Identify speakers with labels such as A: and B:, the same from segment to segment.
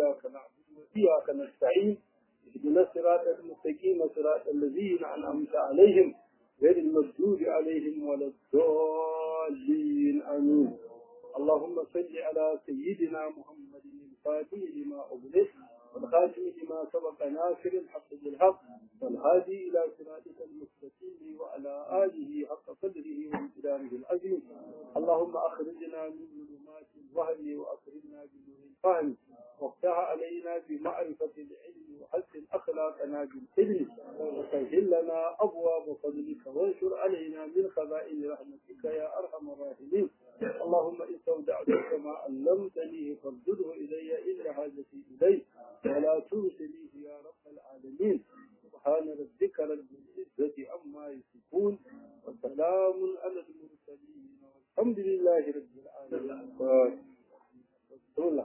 A: إياك نعبد وإياك نستعين اهدنا الصراط المستقيم صراط الذين أنعمت عليهم غير المغضوب عليهم ولا الضالين آمين اللهم صل على سيدنا محمد الفاتح لما أغلق والخاتم لما سبق ناصر الحق بالحق والهادي إلى صراطك المستقيم وعلى آله حق قدره وامتداره العظيم اللهم أخرجنا من ظلمات الوهم وأخرجنا بنور الفهم وافتح علينا بمعرفة العلم وحسن أخلاقنا بالعلم وسهل لنا أبواب فضلك وانشر علينا من خزائن رحمتك يا أرحم الراحمين اللهم إن استودعتك ما علمتني فردده إلي إلا حاجتي إليه ولا تنسنيه يا رب العالمين سبحان ربك رب العزة عما يصفون وسلام على المرسلين والحمد لله رب العالمين بسم الله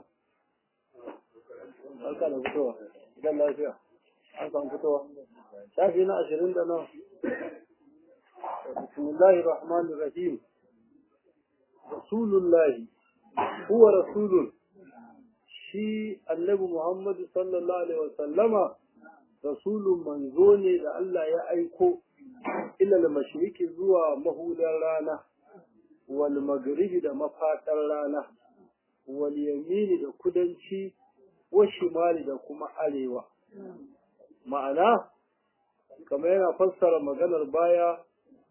A: Barka da fitowa, idan lafiya, an samu fitowa. Shafi na ashirin da nan. Bismillahir Rahmanir Rahim. Rasulullahi, huwa Rasulun, shi annabi Muhammadu sallallahu Alaihi wasallama, Rasulun manzo ne da Allah ya aiko ilal mashiriki zuwa mahudar rana, wal magribi da mafaɗar rana, wal yamini da kudanci, wa shimali da kuma arewa. Ma'ana, kamar yana fassara maganar baya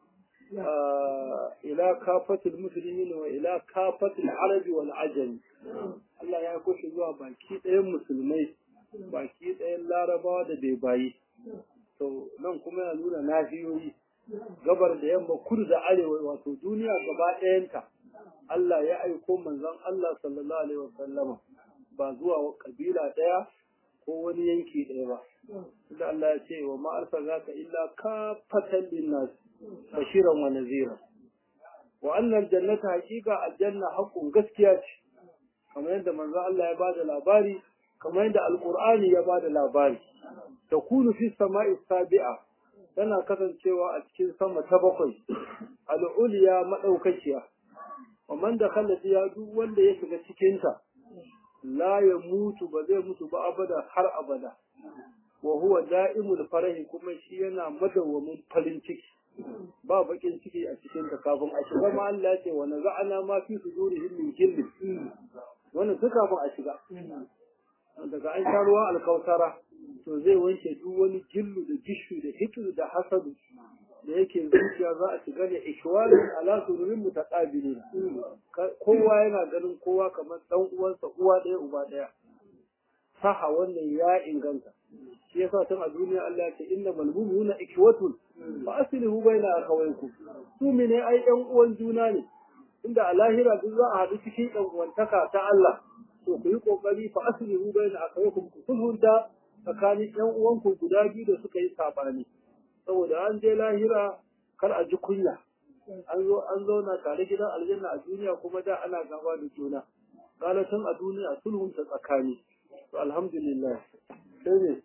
A: ila kafatul musulmi wa ila kafatul arabi wal ajami Allah ya kushe zuwa baki ɗayan musulmai baki ɗayan larabawa da bai bayi to nan kuma yana nuna nahiyoyi gabar da yamma kudu da arewa wato duniya gaba ɗayanta Allah ya aiko manzon Allah sallallahu alaihi wasallama ba zuwa kabila ɗaya ko wani yanki ɗaya ba da Allah ya ce wa ma arsalnaka illa kafatan linnas bashiran wa nazira wa annal jannata haqiqa aljanna haqqun gaskiya ce kamar yadda manzo Allah ya bada labari kamar yadda alqur'ani ya bada labari takunu fi sama'i sabi'a tana kasancewa a cikin sama ta bakwai al'uliya madaukakiya wa man dakhala fiha duk wanda ya shiga cikin ta la ya mutu ba zai mutu ba abada har abada wa huwa da'imul farahi kuma shi yana madawwamin farin ciki ba bakin ciki a cikin ta kafin a shiga ma Allah ya ce wa naza'ana ma fi sudurihim min jilli wannan duk kafin a shiga daga an sha ruwan alkausara to zai wanke duk wani jillu da gishu da hikiru da hasadu da yake zuciya za a shiga ne ishwarin ala sururin mutaqabilin kowa yana ganin kowa kamar dan uwansa uwa ɗaya uba ɗaya saha wannan ya inganta shi yasa tun a duniya Allah ya ce inna malmumuna ikwatun fa aslihu baina akhawaykum su mene ai ɗan uwan juna ne inda a lahira duk za a haɗu cikin ɗan uwantaka ta Allah to ku yi kokari fa aslihu baina akhawaykum ku sulhunta tsakanin ɗan uwanku guda biyu da suka yi sabani saboda an je lahira kar a ji kunya an zo an zauna tare gidan aljanna a duniya kuma da ana gaba da juna tun a duniya sulhun ta tsakani to alhamdulillah sai ne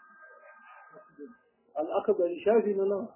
A: al'akabari shafi na nan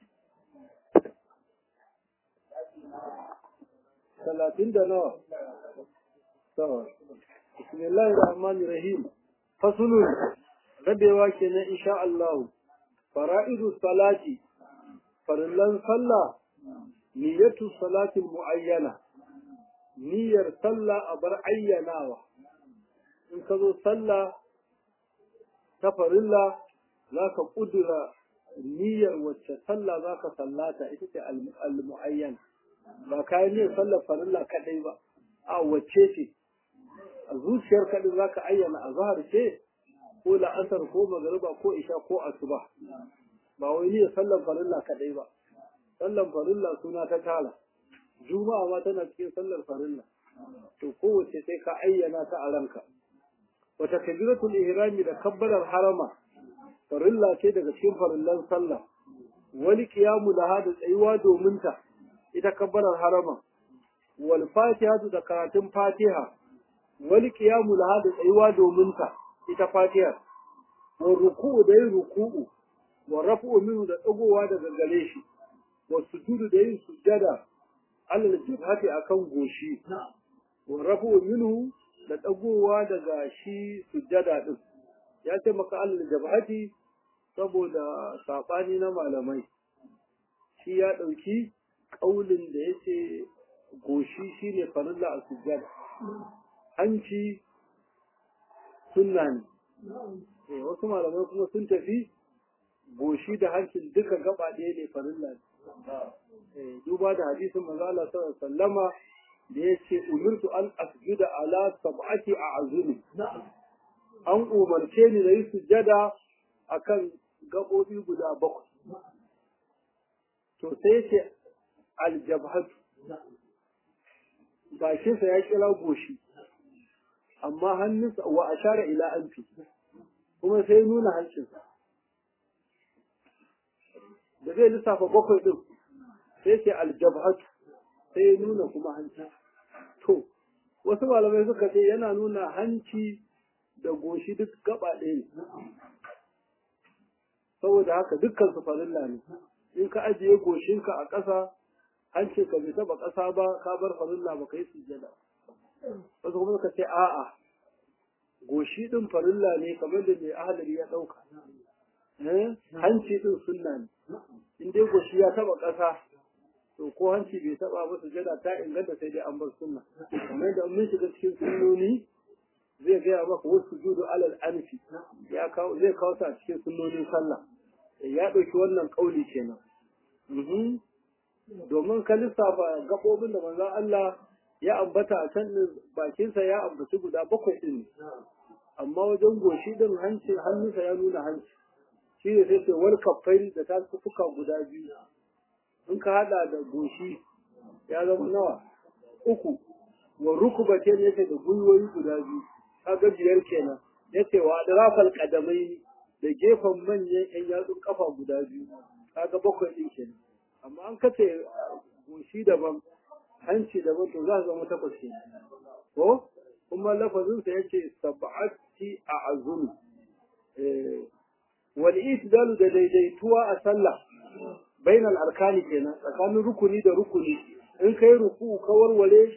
A: talatin da nawa sawa bismillahir rahmanir rahim fasulun rabewa kenan insha Allah fara'idu salati farillan sallah niyyatu salatin muayyana niyyar sallah a bar ayyanawa in ka zo sallah ta farilla za ka ƙudura niyyar wacce sallah za ka sallata ita ce al-mu'ayyan ba kayan niyyar sallar farilla kaɗai ba a wacce ce a zuciyar kaɗai za ka ayyana a zahar ce ko la'asar ko magariba ko isha ko asuba ba wai niyyar sallar farilla kaɗai ba sallar farilla suna ta tara juma'a ma tana cikin sallar farilla to kowace sai ka ayyana ta a ranka wata kabiratul ihrami da kabbalar harama farilla ce daga cikin farillan sallah wani kiyamu laha da tsayuwa domin ta ita kabbalar harama wal fatihatu da karatun fatiha wani kiyamu laha da tsayuwa domin ta ita fatiha wa ruku'u da yin ruku'u wa rafu'u minhu da tsagowa daga gare shi wa sujudu da yin sujjada alal jibhati akan goshi wa rafu'u minhu da dagowa daga shi sujjada din ya ce maka alal jabhati saboda sabani na malamai shi ya dauki kaulin da yace goshi shine farilla a sujjada hanci sunna ne eh wasu malamai kuma sun tafi goshi da hancin duka gaba ɗaya ne farilla ne eh duba da hadisin manzo Allah sallallahu alaihi wasallama da yace umirtu an asjuda ala sab'ati a'zumi an umarce ni da yi sujjada akan gabobi guda bakwai to sai yace aljabhatu bakinsa ya kira goshi amma hannunsa wa ashara ila anfi kuma sai nuna hancinsa da zai lissafa bakwai din sai ce aljabhatu sai ya nuna kuma hanci to wasu malamai suka ce yana nuna hanci da goshi duk gaba ɗaya ne saboda haka dukkan su farilla ne in ka ajiye goshinka a ƙasa hancin ka bai taba ƙasa ba ka bar farilla ba kai sujjada wasu kuma suka ce a'a goshi din farilla ne kamar da mai ahalari ya ɗauka hanci din sunna ne in dai goshi ya taba ƙasa to ko hanci bai taba ba sujjada ta inganta sai dai an bar sunna kamar da mun shiga cikin sunnoni zai gaya maka wasu judu alal anfi ya kawo zai kawo ta cikin sunnonin sallah ya ɗauki wannan ƙauli kenan domin ka lissafa gaɓoɓin da manzon Allah ya ambata a can bakinsa ya ambaci guda bakwai ɗin amma wajen goshi ɗin hanci hannunsa ya nuna hanci shi ne sai ce wal kafai da ta fuka guda biyu in ka haɗa da goshi ya zama nawa uku wa rukubace ne yake da gwiwoyi guda biyu kaga biyar kenan yace wa adrafal qadamai da gefen manyan yan yatsun kafa guda biyu kaga bakwai ɗin kenan amma an kace goshi daban hanci daban to za su zama takwas ke ko kuma lafazin sa yace sab'ati a'zumi eh wal itdalu da daidaituwa a sallah bainal arkani kenan tsakanin rukuni da rukuni in kai ruku ka warware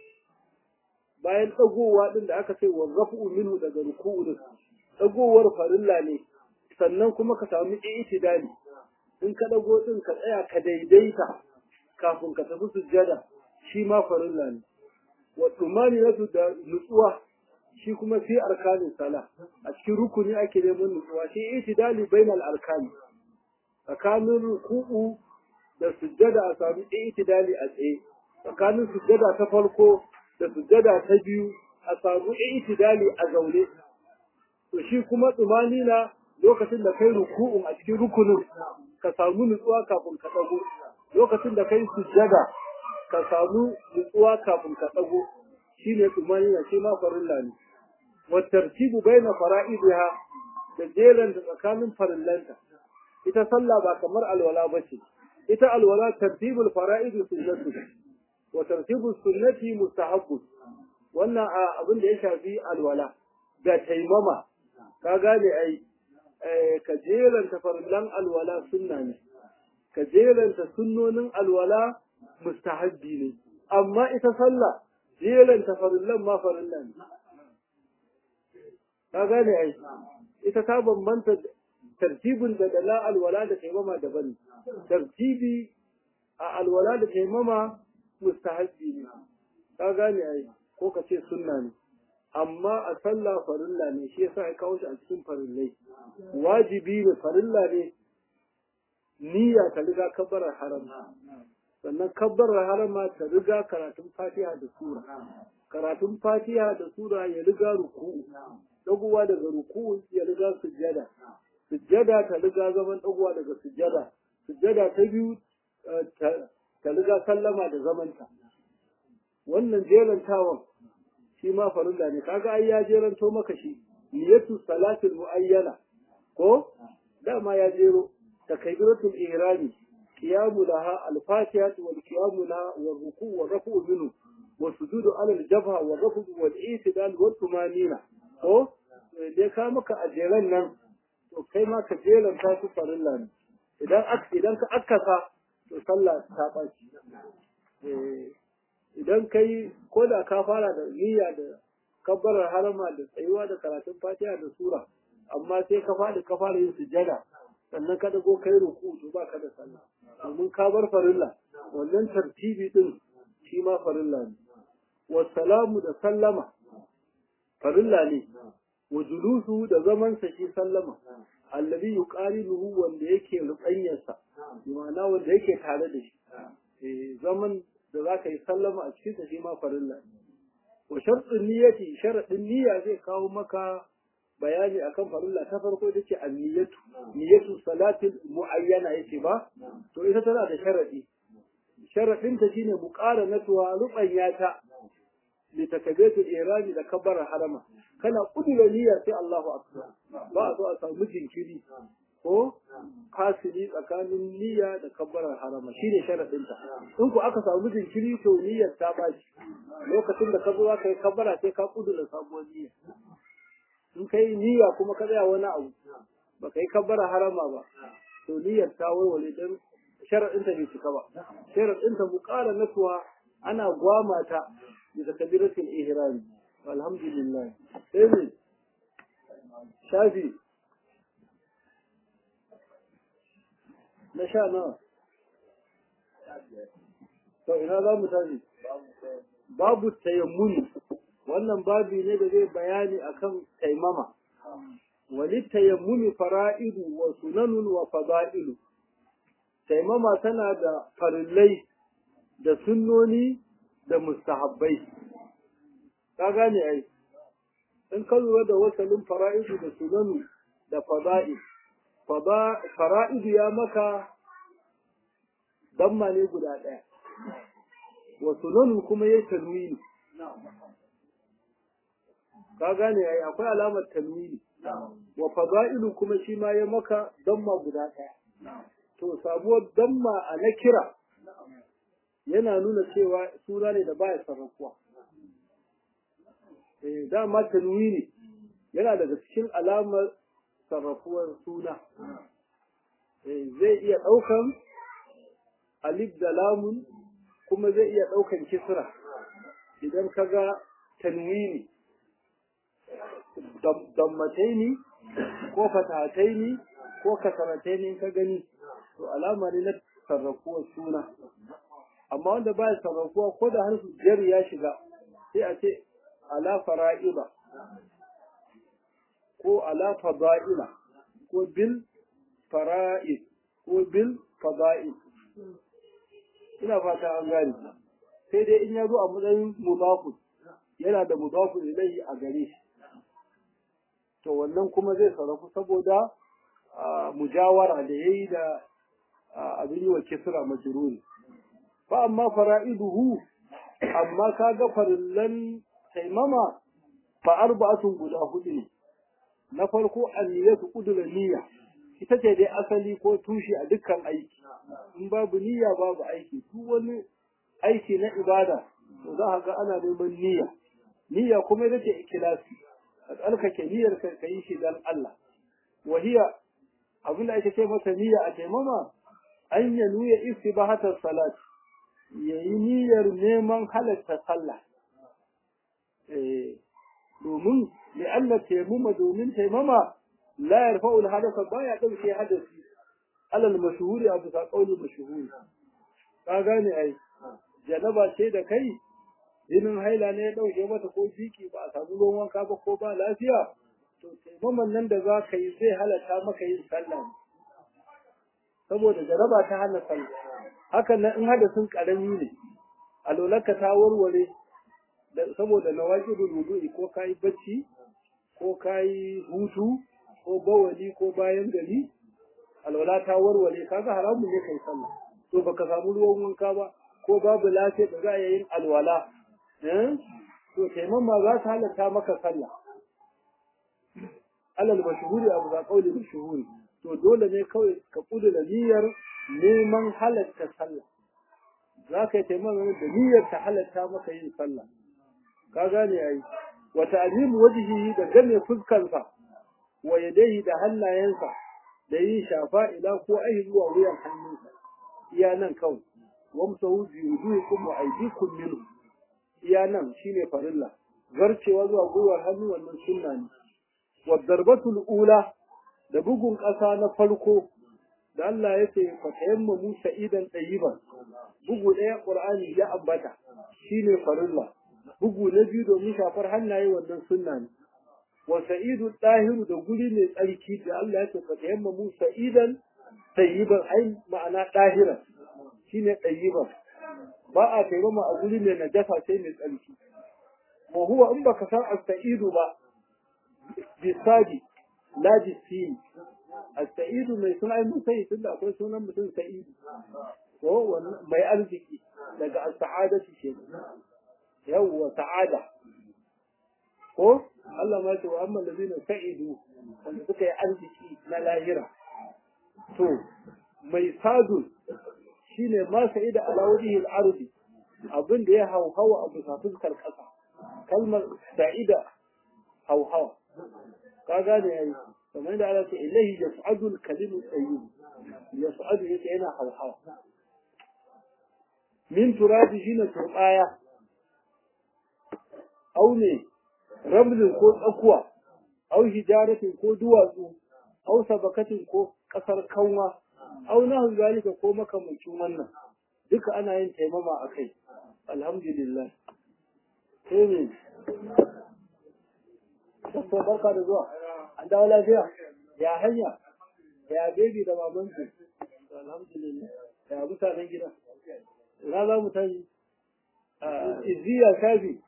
A: bayan dagowa din da aka ce wa rafu minhu daga ruku'u din dagowar farilla ne sannan kuma ka samu itidali in ka dago din ka tsaya ka daidaita kafin ka tafi sujjada shi ma farilla ne wa tsumani na da nutsuwa shi kuma fi arkanin sala a cikin rukuni ake neman nutsuwa shi itidali bainal arkani tsakanin ruku'u da sujjada a sami itidali a tsaye tsakanin sujjada ta farko da sujjada ta biyu a samu itidali a zaune to shi kuma tsumani na lokacin da kai ruku'un a cikin rukunin ka samu nutsuwa kafin ka dago lokacin da kai sujjada ka samu nutsuwa kafin ka dago shine tumanina shi ma farilla ne wa tartibu baina fara'idiha da jeran da tsakanin farillanta ita sallah ba kamar alwala bace ita alwala tartibul fara'id sunnatu wa tartibus sunnati mustahabbu wannan abin da ya shafi alwala da taimama ka gane ai ka jeranta farillan alwala sunna ne ka jeranta sunnonin alwala mustahabbi ne amma ita sallah jeranta farillan ma farilla ne ka gane ai ita ta bambanta tartibin da dala alwala da taimama daban tartibi a alwala da taimama mustahabbi ne ka gane ai ko ka ce sunna ne amma a sallah farilla ne shi yasa ya kawo shi a cikin farillai wajibi ne farilla ne niyya ta riga kabbarar harama sannan kabbarar harama ta riga karatun fatiha da sura karatun fatiha da sura ya riga ruku'u dagowa daga ruku'u ya riga sujjada sujjada ta riga zaman dagowa daga sujjada sujjada ta biyu ta riga sallama da zamanta wannan jerantawan shi ma farilla ne kaga ai ya jeranto maka shi niyatu salatul muayyana ko dama ya jero takbiratul ihrami qiyamu laha al-fatiha wal qiyamu laha wal ruku' wal rafu' minhu wa sujudu ala al-jabha wal rafu' wal i'tidal wal tumanina ko dai ka maka ajeran nan to kai ma ka jeranta su farilla ne idan idan ka akkasa to sallah ta baci eh idan kai ko da ka fara da niyya da kabbarar harama da tsayuwa da karatun fatiha da sura amma sai ka faɗi ka fara yin sujjada sannan ka dago kai ruku to ba ka da sallah domin ka bar farilla wannan tartibi din shi ma farilla ne wasalamu da sallama farilla ne wa julusu da zaman sa shi sallama alladhi yuqarinuhu wanda yake rubanyarsa ma'ana wanda yake tare da shi eh zaman da zaka yi sallama a cikin sa shi ma farilla ne wa shartun niyyati sharadin niyya zai kawo maka bayani akan farilla ta farko ita ce anniyatu niyyatu salatin muayyana yake ba to ita tana da sharadi sharadin ta shine muqaranatuwa rubanyata li takabiratul irani da kabbara harama kana kudura niyya sai Allahu akbar ba a so a samu jinkiri ko kasiri tsakanin niyya da kabbarar harama shine sharadin ta in ku aka samu jinkiri to niyyar ta baci lokacin da ka zo ka yi kabbara sai ka kudura sabuwar niyya in kai niyya kuma ka tsaya wani abu ba ka yi kabbara harama ba to niyyar ta warware dan sharadin ta bai cika ba sharadin ta muqara natuwa ana gwama ta da kabiratul ihram alhamdulillah sai ne shafi na sha nawa to ina za mu tashi babu tayammuni wannan babi ne da zai bayani akan taimama wali tayammuni fara'idu wa sunanun wa fada'ilu taimama tana da farillai da sunnoni da mustahabbai ka gane ai in ka lura da wasalin fara'idu da sunanu da fada'i fara'idu ya maka damma ne guda ɗaya wa sunanu kuma ya tanwini ka gane ai akwai alamar tanwini wa fada'ilu kuma shi ma ya maka damma guda ɗaya to sabuwar damma a na kira yana nuna cewa suna ne da baya sarrafuwa eh dama tanwini yana daga cikin alamar sarrafuwar suna eh zai iya ɗaukan alif da lamun kuma zai iya ɗaukan kisra idan ka ga tanwini dammataini ko fatataini ko kasarataini ka gani to alama ne na sarrafuwar suna amma wanda baya sarrafuwa ko da harfin jar ya shiga sai a ce ala fara'ila ko ala fada'ila ko bil fara'id ko bil fada'id ina fata an gane sai dai in ya zo a matsayin mudafun yana da mudafun ilayhi a gare shi to wannan kuma zai sarrafu saboda mujawara da yayi da abin yi wa kisra majruri fa amma fara'iduhu amma kaga farillan taimama fa arba'atun guda hudu ne na farko anniyatu qudra niyya ita ce dai asali ko tushe a dukkan aiki in babu niyya babu aiki duk wani aiki na ibada to za ka ga ana neman niyya niyya kuma ita ce ikhlasi ka tsarkake niyyar ka kai shi dan Allah wahiya abin da ake ce masa niyya a taimama an ya nuya istibahatar salat yayi niyyar neman halatta sallah domin li'anna taimama domin taimama la yarfa'u al-hadatha baya dauke hadasi alal mashhuri a bisa qauli mashhuri ka gane ai janaba ce da kai jinin haila ne ya dauke mata ko jiki ba a samu ruwan wanka ba ko ba lafiya to taimaman nan da za ka yi zai halatta maka yin sallah saboda jaraba ta hana sallah hakan nan in hadasin karami ne alolarka ta warware saboda nawaqidul wudu'i ko kai bacci ko kai hutu ko bawali ko bayan gari alwala ta warware kaga haramun ne kai sallah to baka samu ruwan wanka ba ko babu lafiya da za a yin alwala eh to taimama za ta halatta maka sallah alal mashhuri abu za kauli mashhuri to dole ne kawai ka kudura niyyar neman halatta sallah za ka yi taimama da niyyar ta halatta maka yin sallah ka gane ai wa ta'zimu wajhihi da game fuskansa wa yadayhi da hannayensa da yin shafa ila ko ai zuwa wuyan hannunsa iya nan kawai wamsahu bi wujuhikum wa aydikum minhu iya nan shine farilla zarcewa zuwa gwiwar hannu wannan sunna ne wa darbatul ula da bugun ƙasa na farko da Allah ya ce fa tayammamu sa'idan tayyiban bugu ɗaya qur'ani ya ambata shine farilla bugu na biyu domin shafar hannaye wannan sunna ne wa sa'idu dahiru da guri mai tsarki da Allah ya ce fa tayammamu sa'idan tayyiban ai ma'ana dahira shine tayyiban ba a taimama a guri mai najasa sai mai tsarki wa huwa in baka san as-sa'idu ba bisadi la bisini as-sa'idu mai suna ai mun sai tunda akwai sunan mutum sa'idu ko mai arziki daga as-sa'adatu ce yawwa sa'ada ko Allah ma ce wa amma allazina sa'idu wanda suka yi arziki na lahira to mai sadu shine ma sa'ida ala wajhi al-ardi abin da ya hauhawa a bisa fuskar kasa kalmar sa'ida hauhawa ka gane yayi kamar da Allah ce ilahi yas'adu al-kalimu tayyib yas'adu yake yana hauhawa min turabi shine turbaya au ne ramlin ko tsakuwa au hijaratin ko duwatsu au sabakatin ko kasar kanwa au nahu zalika ko makamancin wannan duka ana yin taimama a kai alhamdulillah sai ne Sassa barka da zuwa an dawo lafiya ya hanya ya bebi da babansu alhamdulillah ya mutanen gida ina za mu tashi iziya shafi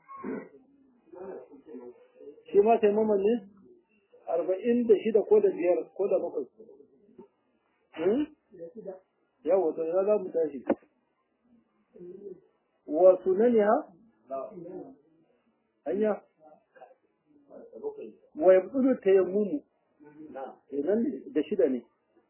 A: shi ma taimaman ne arba'in da shida ko da biyar ko da bakwai yawa to ina za mu tashi wa sunaniha hanya wa yabtulu tayammumu idan da shida ne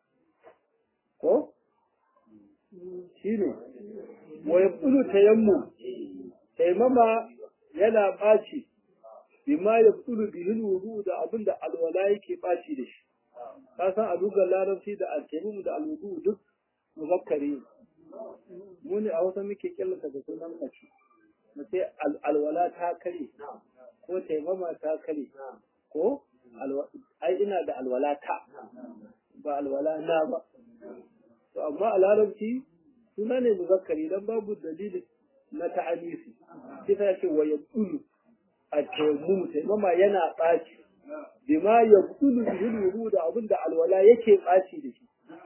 A: ko shine wa yabtulu tayammum tayammama yana baci bima yabtulu bihi wudu da abinda alwala yake baci da shi ka san a lugar larabci da al-tayammum da al-wudu duk muzakkari mu ne a wata muke kyallata da sunan mace mu sai alwala ta kare ko taimama ta kare ko ai ina da alwala ta ba alwala na ba to amma a larabci suna ne muzakkari dan babu dalili na ta'anisi sai ta ce wa yabulu a taimum taimama yana ɓaci bima yabulu bihi da abin da alwala yake ɓaci da shi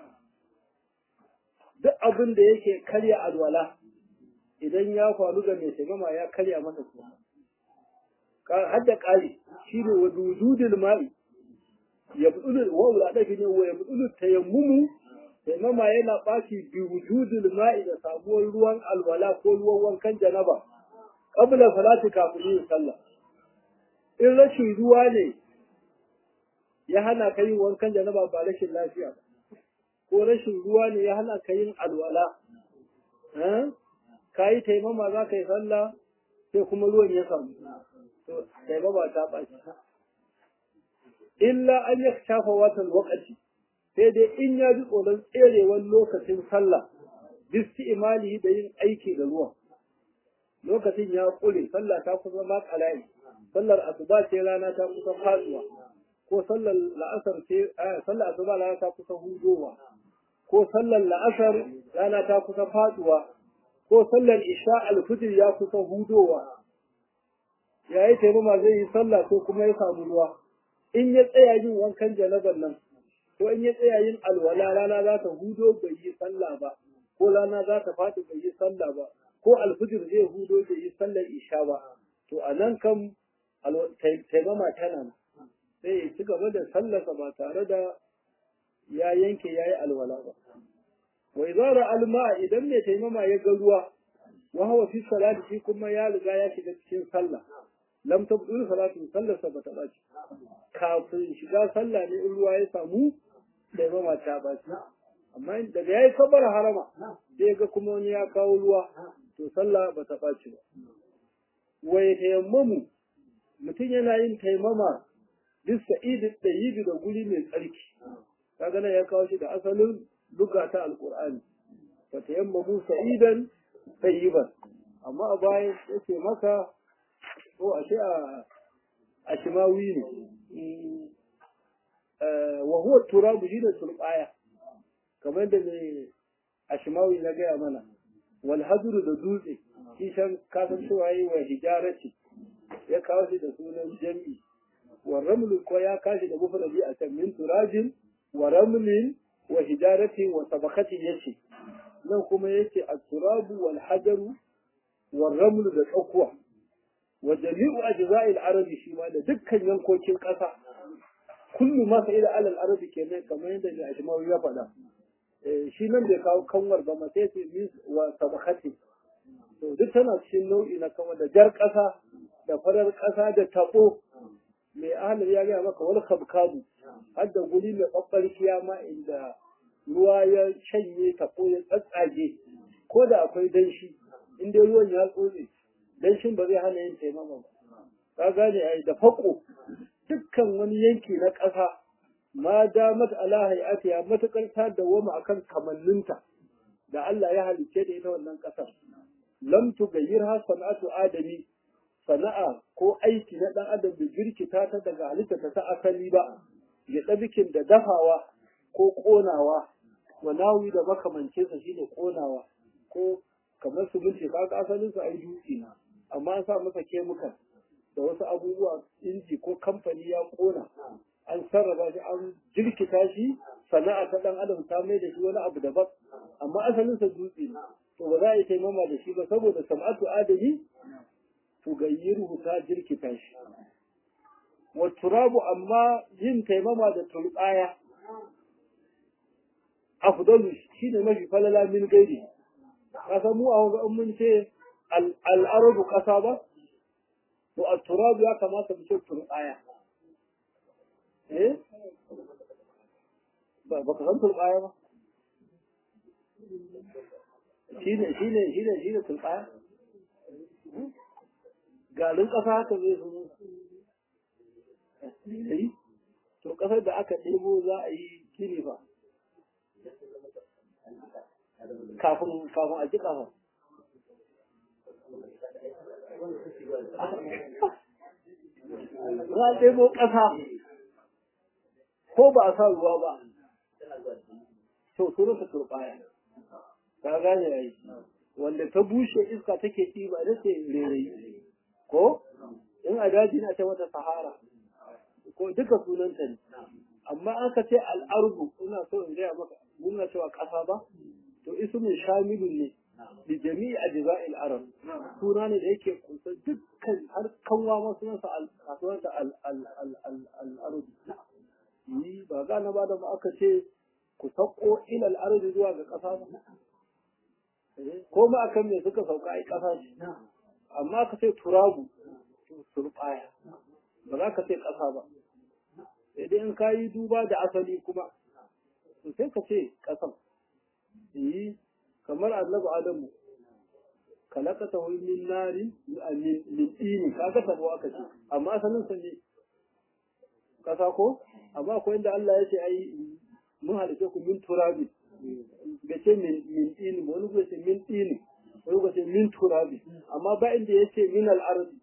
A: duk abin da yake karya alwala idan ya faru ga mai taimama ya karya masa kuma hadda ƙari shi ne wa dududul ma'i ya buɗulu wa wula ɗafi ne wa ya buɗulu tayammumu taimama yana ɓaci bi wujudul ma'i da samuwar ruwan alwala ko ruwan wankan janaba qabla salati kafin yin sallah in rashin ruwa ne ya hana ka yin wankan janaba ba rashin lafiya ba ko rashin ruwa ne ya hana ka yin alwala ka yi taimama za ka yi sallah sai kuma ruwan ya samu to taimama ta ɓaci illa an ya shafa watan wakati sai dai in ya ji tsoron tserewar lokacin sallah bisti imali da yin aiki da ruwan lokacin ya ƙure sallah ta kusa ma ƙala'i sallar asuba ce rana ta kusa faduwa ko sallar la'asar ce sallar asuba rana ta kusa hudowa ko sallar la'asar rana ta kusa faduwa ko sallar isha alfijir ya kusa hudowa ya yi taimama zai yi sallah ko kuma ya samu ruwa in ya tsaya yin wankan janabar nan ko in ya tsaya yin alwala rana za ta hudo bai yi sallah ba ko rana za ta faɗi bai yi sallah ba ko alfijir zai hudo bai yi sallar isha ba to a nan kam taimama tana nan sai ya ci gaba da sallarsa ba tare da ya yanke ya yi alwala ba. Wai zara alma idan mai taimama ya ga ruwa, wa hawa fi salati shi kuma ya riga ya shiga cikin sallah. Lam tabdul salatu sallarsa ba ta ɓaci. Kafin shiga sallah ne in ruwa ya samu taimama ta ɓaci. Amma daga ya yi kabar harama sai ga kuma wani ya kawo ruwa to sallah ba ta ɓaci ba. Wai tayammamu mutum yana yin taimama duk sa'idin ɗayibi da guri mai tsarki. kaga nan ya kawo shi da asalin duka ta alqur'ani fa tayammamu sa'idan tayyiban amma a baya yace maka ko ashe a a shimawi ne wa huwa turabu shine turbaya kamar da mai a shimawi na gaya mana wal hadru da dutse shi shan kasan cewa yi wa hijarati ya kawo shi da sunan jam'i wa ramlu ko ya kashi da mufradi a can min turajin wa ramlin wa hijarati wa sabakati yace nan kuma yace at-turabu wal hajaru wa ramlu da tsakuwa wa jami'u ajza'il arabi shi ma da dukkan yankokin ƙasa kullu ma sa'ida alal arabi kenan kamar yadda mai ajmawi ya faɗa shi nan bai kawo kanwar ba ma sai min wa sabakati to duk tana cikin nau'i na kanwar da jar ƙasa da farar ƙasa da tabo mai ahalar ya gaya maka wani kabkabu har da guri mai ɓaɓɓarkiya ma inda ruwa ya shanye tabo ya tsatsage ko da akwai danshi in dai ruwan ya tsotse danshin ba zai hana yin taimama ba ka gane ai da fako dukkan wani yanki na ƙasa ma damat ala hayatiya matukar ta dawama akan kamanninta da Allah ya halicce da ita wannan ƙasar lam tugayyirha sana'atu adami sana'a ko aiki na dan adam da girkita ta daga halitta ta asali ba ya tsabikin da dafawa ko konawa wa nawi da makamancinsa shine konawa ko kamar su bince kaga asalin su ai dutse na amma an sa masa kemikal da wasu abubuwa inji ko kamfani ya kona an sarrafa shi an jirkita shi sana'a ta dan adam ta mai da shi wani abu daban amma asalin sa dutse ne to ba za a yi taimama da shi ba saboda sam'atu adami to gayyiru ta jirkita shi wa turabu amma yin taimama da turbaya afdalu shine mafi falala min gairi kasa mu a wanga mun ce al'arabu kasa ba to a turabu ya kamata mu ce turbaya eh ba ka san turbaya ba shine shine shine shine turbaya garin ƙasa haka zai zama to ƙasar da aka ɗebo za a yi gini ba kafin kafin a ji ƙafa za a ɗebo ƙasa ko ba a sa ruwa ba to sunansa turɓaya ka gane ya yi wanda ta bushe iska take ɗiba ita ce rairayi ko in a daji na ce mata sahara ko duka sunanta ne amma aka ce al'arbu ina so in gaya maka muna cewa ƙasa ba to ismin shamilun ne da jami'i a jaza'il arab suna ne da yake kusa dukkan har kanwa ma sunansa sunansa al'arbu yi ba gane ba da ma aka ce ku sauko ilal arzi zuwa ga ƙasa ba ko ma akan me suka sauka ai ƙasa ce amma ka ce turabu turbaya ba za ka ce ƙasa ba sai dai in ka yi duba da asali kuma to sai ka ce ƙasan yi kamar annabi adamu kalakata hu min nari min dini kaga tabo aka ce amma asalin sa ne ƙasa ko amma akwai inda Allah ya ce ai mun halice ku min turabi ga ce min min dini wani ko ce min dini wani ko ce min turabi amma ba inda ya ce min al-ardi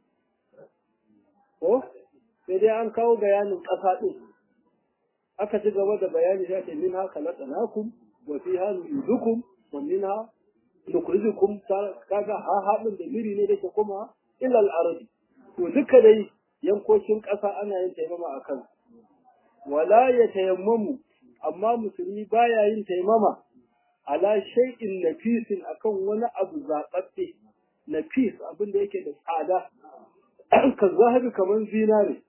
A: ko sai dai an kawo bayanin ƙasa ɗin aka ci gaba da bayani sai ce min haka laƙanakum wa fi ha nu'idukum wa min ha nukhrijukum kaga ha haɗin da miri ne dake kuma illa al-ardi to duka dai yankokin ƙasa ana yin taimama a kan wala ya tayammamu amma musulmi baya yin taimama ala shay'in nafisin akan wani abu zaɓaɓɓe nafis abin da yake da tsada ka zahabi kamar zinare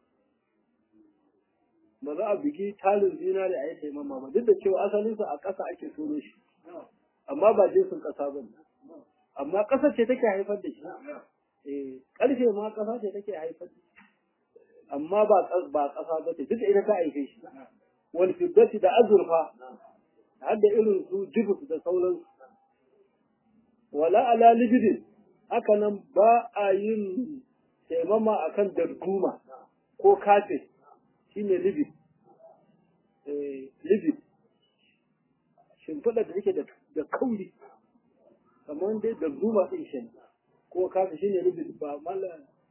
A: ba za a bugi talin zinare a yi taimama ba duk da cewa asalinsa a ƙasa ake tono shi amma ba jinsin ƙasa ba amma ƙasa ce take haifar da shi eh ƙarfe ma ƙasa ce take haifar da shi amma ba ba ƙasa ba ce duk ita ta haife shi wal fiddati da azurfa har da irin su jibus da sauransu wala ala libidin haka nan ba a yin taimama a kan darduma ko kafe shi ne libid libid shimfiɗa da take da kauri kamar dai darduma ɗin shi ko kafe shi ne libid ba mala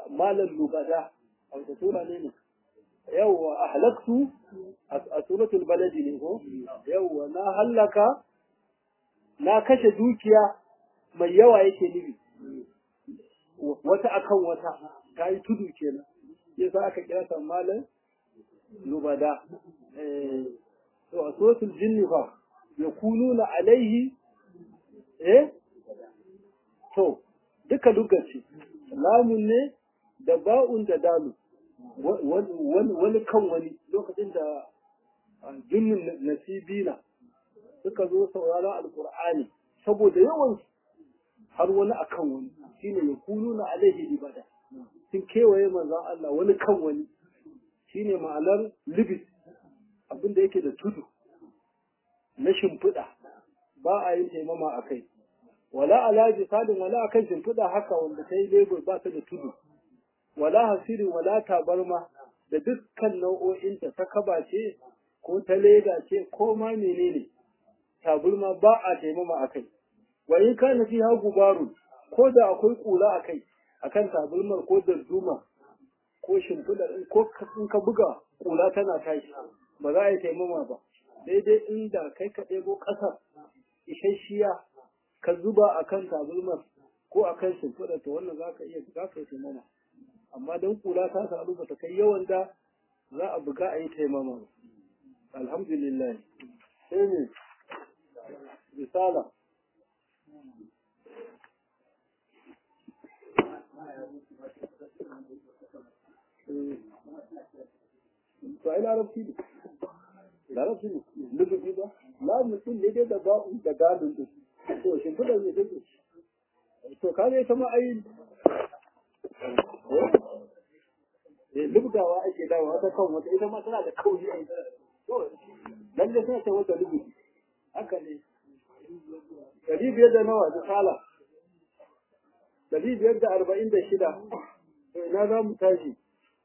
A: malan lubada a wata sura ne ne yawwa ahlaktu a suratul baladi ne ko yawwa na hallaka na kashe dukiya mai yawa yake nufi wata akan wata ta yi tudu kenan yasa aka kira ta malan lubada to a suratul jinni fa yakununa alaihi eh to duka lokaci lamun ne da ba'un da dalu wani kan wani lokacin da jinnin nasibina suka zo saurara alkur'ani saboda yawan har wani akan wani shine ya kunu na alaihi ibada sun kewaye manzon Allah wani kan wani shine ma'anar libis abinda yake da tudu na shimfiɗa ba a yin taimama a kai wala ala jisadin wala akan shimfiɗa haka wanda ta yi lebur ba ta da tudu wala hasirin wala tabarma da dukkan nau'o'in ta ta kaba ce ko ta leda ce ko ma menene taburma ba a taimama a kai wa in kana fi hagu baro ko da akwai kula a kai akan taburmar ko darduma ko shimfiɗar ko in ka buga kula tana tashi ba za a yi taimama ba daidai inda kai ka ɗebo ƙasa isasshiya ka zuba akan taburmar ko akan shimfiɗar to wannan za ka iya za ka yi taimama amma don kula ta samu ba ta kai yawan da za a buga a yi taimama alhamdulillah sai ne risala to ai larabci ne larabci ne lububi ba la mutum ne dai da ba'un da galin din to shimfiɗar ne take to ka zai kama ai lubdawa ake dawa ta kan wata ita ma tana da kauri a to lalle suna ta wata lubu haka ne dari biyar da nawa da sala dari biyar da arba'in da shida to ina za mu tashi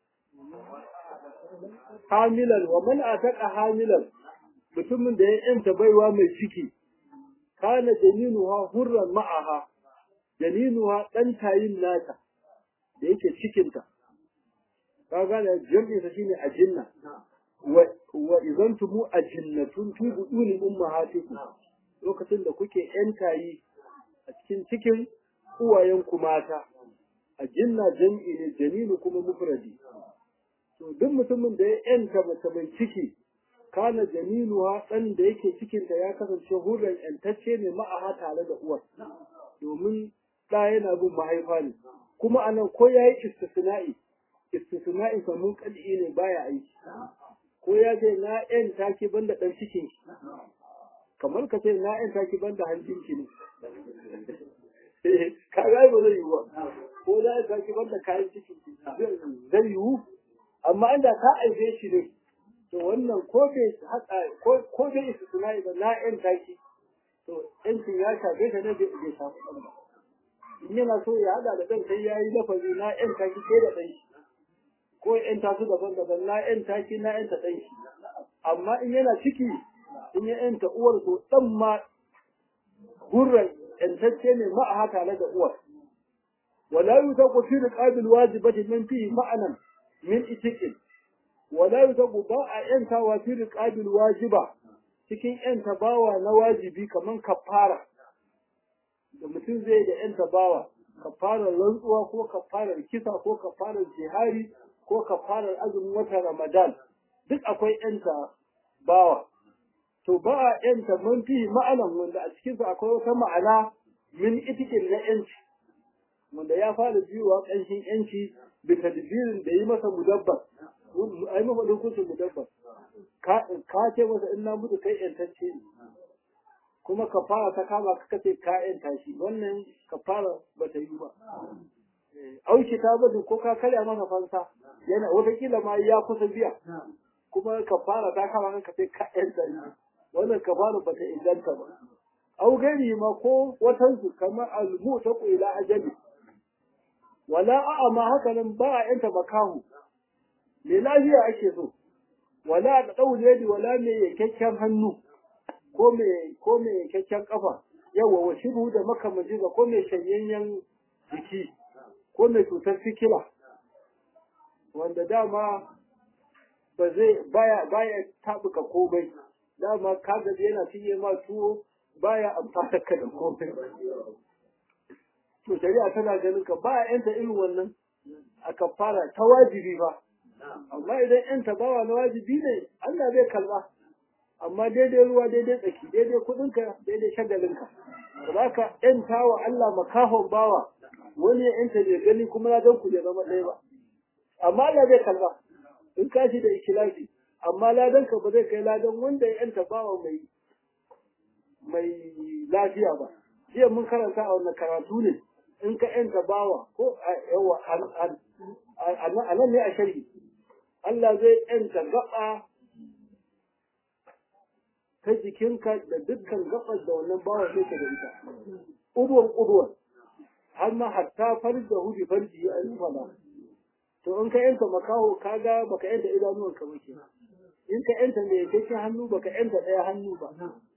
A: hamilan wa man ataka hamilan mutumin da ya yanta baiwa mai ciki kana janinuha hurran ma'aha janinuha dan tayin nata da yake cikinta ka gane jam'insa shine ajinna wa wa idan tumu ajinnatun fi buduni ummahatikum lokacin da kuke yantayi a cikin cikin uwayen ku mata ajinna jam'i ne jaminu kuma mufradi to duk mutumin da ya yanta mace mai ciki kana jaminuha dan da yake cikinta ya kasance hurran yantacce ne ma'aha tare da uwar domin ɗa yana bin mahaifa ne kuma anan ko ya yi istisna'i istisna'i mun kal'i ne baya aiki ko ya ce na yan taki banda dan cikin ki kamar ka ce na yan taki banda hancin ki ne ka ga ba zai yi ba ko za ka taki banda kayan cikin ki zai yiwu amma inda ka aife shi ne to wannan ko bai haka ko ko bai istisna'i ba na yan taki to yancin ya shafe ta ne bai shafi ɗan ba in yana so ya hada da ɗan sai ya yi lafazi na yan taki ke da ɗan shi ko yan tasu daban-daban na yan taki na yan ta ɗan shi amma in yana ciki in ya yanta uwar to ɗan ma gurran yantacce ne ma'aha tare da uwar wala yutaqu fi riqabil wajibati min fihi ma'anan min itiqin wala yutaqu ba a yantawa fi riqabil wajiba cikin yanta bawa na wajibi kaman kafara da mutum zai da yanta bawa kafarar rantsuwa ko kafarar kisa ko kafarar jihari ko kafarar azumin watan ramadan duk akwai yanta bawa to ba a yanta man fi ma'anan wanda a cikinsa akwai wata ma'ana min itikin na yanci wanda ya fara biyuwa ƙanshin yanci da tadbirin da yi masa mudabbar ai mafa hukuncin mudabbar ka ce masa in na mutu kai yantacce ne kuma kafara ta kama ka kace ka yanta shi wannan kafara ba ta yi ba auki ta bada ko ka karya masa fansa yana wataƙila ma ya kusa biya kuma kafara ta kama ka kace ka yanta shi wannan kafara ba ta inganta ba au gari ma ko watansu kamar almu ta ila ajali wala a'a ma haka nan ba a yanta makahu me lafiya ake so wala da ɗaure yadi wala mai yankakken hannu ko mai ko mai yankakken kafa yawa wa shiru da makamaji ga ko mai shanyayyen jiki ko mai cutar sikila wanda dama ba zai baya baya tabuka komai dama ka gaji yana cinye ma tuwo baya amfana ka da komai to shari'a tana ganin ka ba yanta irin wannan a kafara ta wajibi ba amma idan yanta bawa na wajibi ne Allah zai kalba amma daidai ruwa daidai tsaki daidai kudinka daidai shagalinka za ka yanta wa Allah makahon bawa wani ya yanta bai gani kuma na ku bai zama ɗaya ba amma Allah zai kalba in ka shi da ikilasi amma ladanka ba zai kai ladan wanda ya yanta bawa mai mai lafiya ba jiya mun karanta a wannan karatu ne in ka yanta bawa ko yawa a nan ne a shari'i Allah zai yanta gaba ta jikinka da dukkan gabar da wannan bawa sai ka da ita ubuwan ubuwan har ma hatta farji da hudu farji ya yi fada to in ka yanta makaho kaga baka yanta idanuwan ka ba in ka yanta mai yake hannu baka yanta ɗaya hannu ba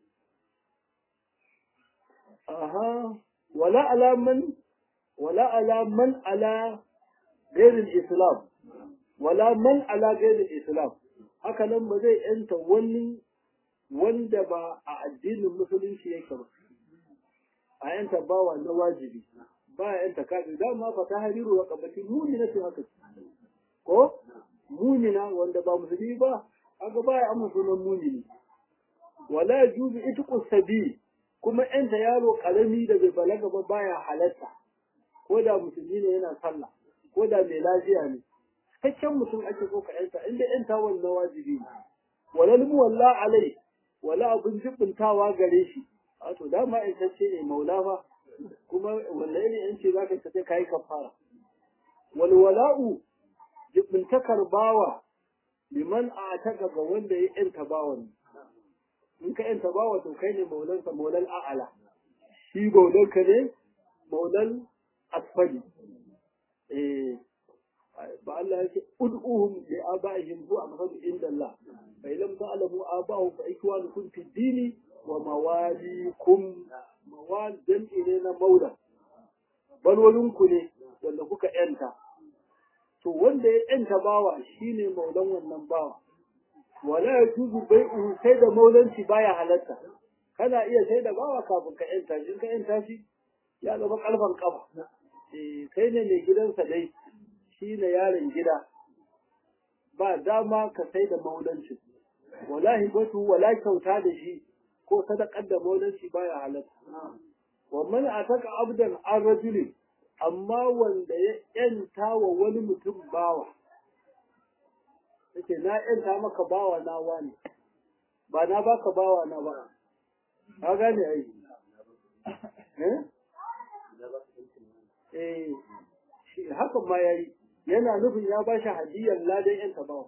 A: aha wala alaman wala alaman ala gairin islam wala man ala gairin islam haka nan ba zai yanta wani wanda ba a addinin musulunci yake ba a yanta bawa na wajibi ba ya yanta kafin dama fa ta hariru wa kabati mumina ce haka ko mumina wanda ba musulmi ba haka ba ya amma sunan mumini wala yajuzu itqu sabi kuma yanta yaro karami da bai balaga ba baya halatta ko da musulmi ne yana sallah ko da mai lafiya ne cikakken mutum ake so ka yanta inda yanta wannan wajibi ne walal muwalla alai wala abin jibintawa gare shi wato dama in tace ne maula fa kuma wallahi ne in ce zaka tace kai kafara wal wala'u jibintakar bawa liman a taka ga wanda ya yanta bawan in ka yanta bawa to kai ne maulansa maulal a'ala shi maulanka ne maulal asfali eh ba Allah yake ud'uhum li abaihim huwa aqrab inda Allah fa lam ta'lamu abahu fa ikwanukum fi dini wa mawalikum mawal jam'i ne na maula balwalinku ne wanda kuka yanta to wanda ya yanta bawa shine maulan wannan bawa wala yajuzu bai'uhu sai da maulanci baya halatta kana iya sai da bawa kafin ka yanta shi ka yanta shi ya zama kalfan kafa eh kai ne mai gidansa dai shi ne yaron gida ba dama ka sai da maulanci wala hibatu wala kyauta da shi ko sadakar da maulanci baya halatta wa man ataka abdan an rajulin amma wanda ya yanta wa wani mutum bawa yace na yanta maka bawa na wani ba na baka bawa na ba ka gane ai eh eh shi hakan ma yayi yana nufin ya ba shi hadiyar ladan yan bawa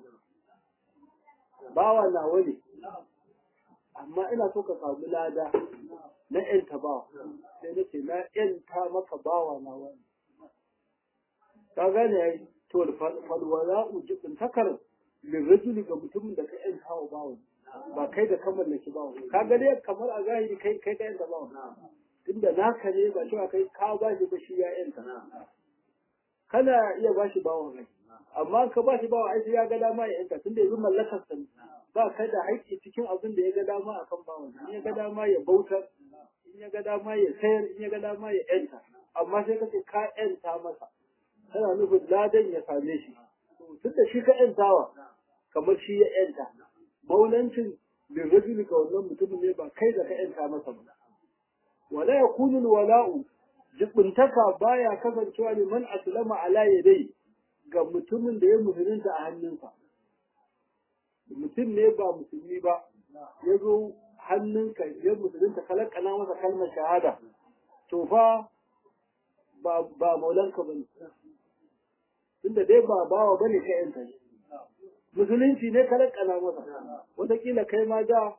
A: bawa na wani amma ina so ka samu lada na yan bawa sai nace na yanta maka bawa na wani ka gane yayi to falwala ujibin takar lirajuli ga mutumin da ka yanta wa bawa ba kai da kamar da ki bawa ka ga dai kamar a zahiri kai kai ka yanta bawa tunda naka ne ba cewa kai ka ba shi ba shi ya yanta kana iya ba shi bawan rai amma ka ba shi bawan aiki ya ga dama ya yanka tunda yanzu mallakar sa ba ka da haƙƙi cikin abin da ya ga dama akan bawan in ya ga dama ya bautar in ya ga dama ya sayar in ya ga dama ya yanta amma sai ka ce ka yanta masa kana nufin ladan ya same shi tun da shi ka yantawa kamar shi ya yanta maulancin lirrajuli ga wannan mutumin ne ba kai da ka yanta masa ba wala yakunu wala'u jibuntaka baya kasancewa ne man aslama ala yadai ga mutumin da ya musulunta a hannunsa mutum ne ba musulmi ba ya zo hannunka ya musulunta kalakana masa kalmar shahada to fa ba ba maulanka bane tunda dai ba bawa bane ka yanta shi musulunci ne kalakana masa wataƙila kai ma da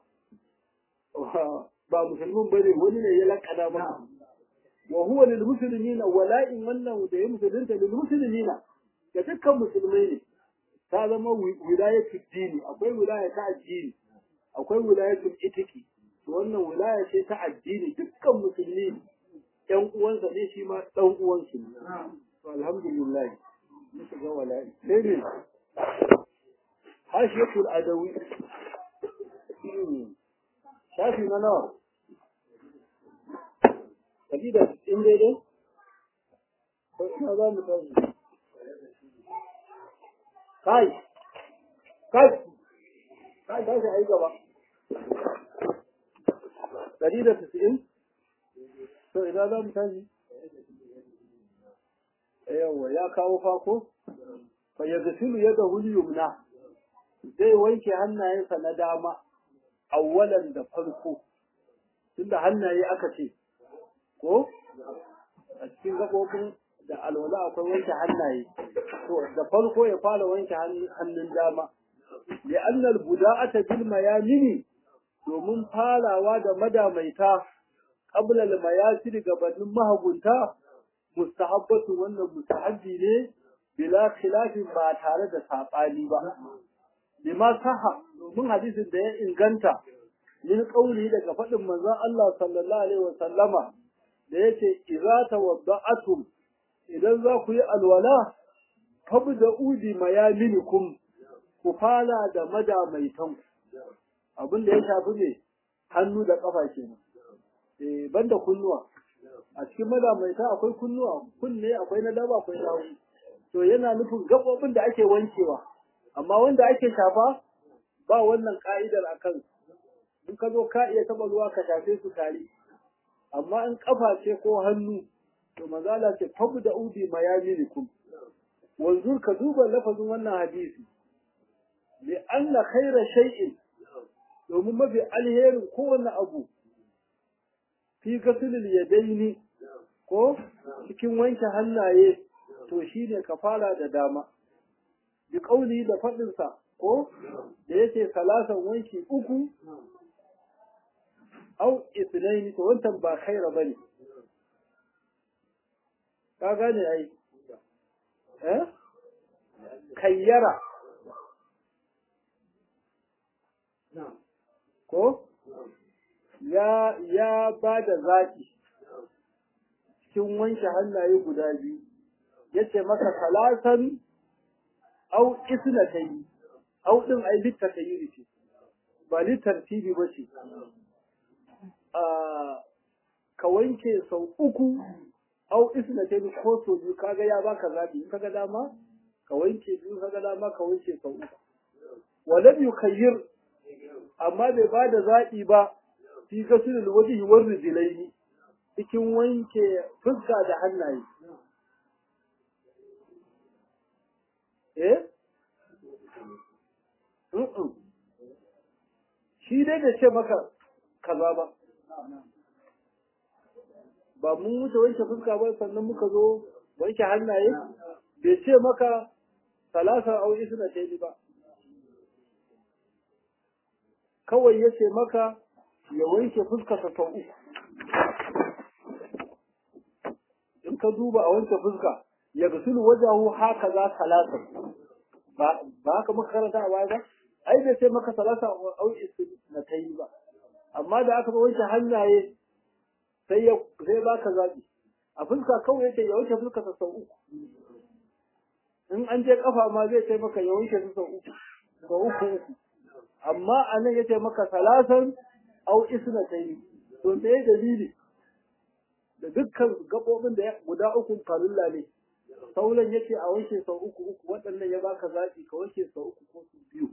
A: ba musulmin bane wani ne ya lakana masa wa huwa lil muslimina wala'in wannan da ya musulunta lil muslimina ga dukkan musulmai ne ta zama wilayatu dini akwai wilaya ta addini akwai wilayatu itiki to wannan wilaya ce ta addini dukkan musulmi ɗan uwansa ne shi ma ɗan uwansu ne to alhamdulillah mun shiga wala'i sai ne hashiyatul adawi shafi na nawa kaji da in daidai ko ina za mu tashi kai kai kai tashi a yi gaba ɗari da tisa'in to ina za mu tashi yawa ya kawo fako fa ya gasilu ya da yumna zai wanke hannayensa na dama awwalan da farko tunda hannaye aka ce ko a cikin gaɓoɓin da alwala akwai wanke hannaye to da farko ya fara wanke hannun dama li annal buda'ata bil mayamini domin farawa da madamaita qabla al mayasir gabanin mahagunta mustahabbatu wannan mustahabbi ne bila khilafin ba tare da sabani ba lima saha domin hadisin da ya inganta min kauli daga faɗin manzon Allah sallallahu alaihi wa sallama da yace idza tawadda'atum idan za ku yi alwala fabda'u bi mayaminikum ku fara da madamaitan abin da ya shafi ne hannu da kafa kenan eh banda kunnuwa a cikin madamaita akwai kunnuwa kunne akwai na daba akwai na hagu to yana nufin gabobin da ake wankewa amma wanda ake shafa ba wannan ka'idar akan in ka zo ka iya taba ruwa ka shafe su tare amma in kafa ce ko hannu to mazala ce fabu da udi mayaminikum wanzur ka duba lafazin wannan hadisi li anna khaira shay'in domin mafi alherin kowane abu fi gasilil yadaini ko cikin wanke hannaye to shine ka fara da dama bi kauli da faɗinsa ko da yace salasan wanki uku au isnaini to wancan ba khaira bane ka gane ai eh kayyara ko ya ya ba da zaɓi cikin wanke hannaye guda biyu yace maka salasan au isnatayn au din ai littatayi ce ba littartibi ba ce ka wanke sau uku au isnatayn ko sau biyu kaga ya baka zaɓi in kaga dama ka wanke biyu kaga dama ka wanke sau uku walam yukayyir amma bai ba da zaɓi ba fi gasulul wajhi war rijlaini cikin wanke fuska da hannaye eh mm shi dai da ce maka kaza ba ba mun wuce wanke fuska ba sannan muka zo wanke hannaye bai ce maka salasa au isna tayi ba kawai ya ce maka ya wanke fuskarsa sau uku in ka duba a wanke fuska ya gasulu wajahu haka za salasa ba haka muka karanta a baya ba ai bai ce maka salasa au na ta yi ba amma da aka wanke hannaye sai ya sai baka zabi a fuska kawai yake ya wanke fuskarsa sau uku in an je kafa ma zai ce maka ya wanke su sau uku sau uku uku amma a nan ya ce maka salasan au isna ta yi to me dalili da dukkan gaɓoɓin da guda uku farulla ne sauran ya ce a wanke sau uku uku waɗannan ya baka zaɓi ka wanke sau uku ko su biyu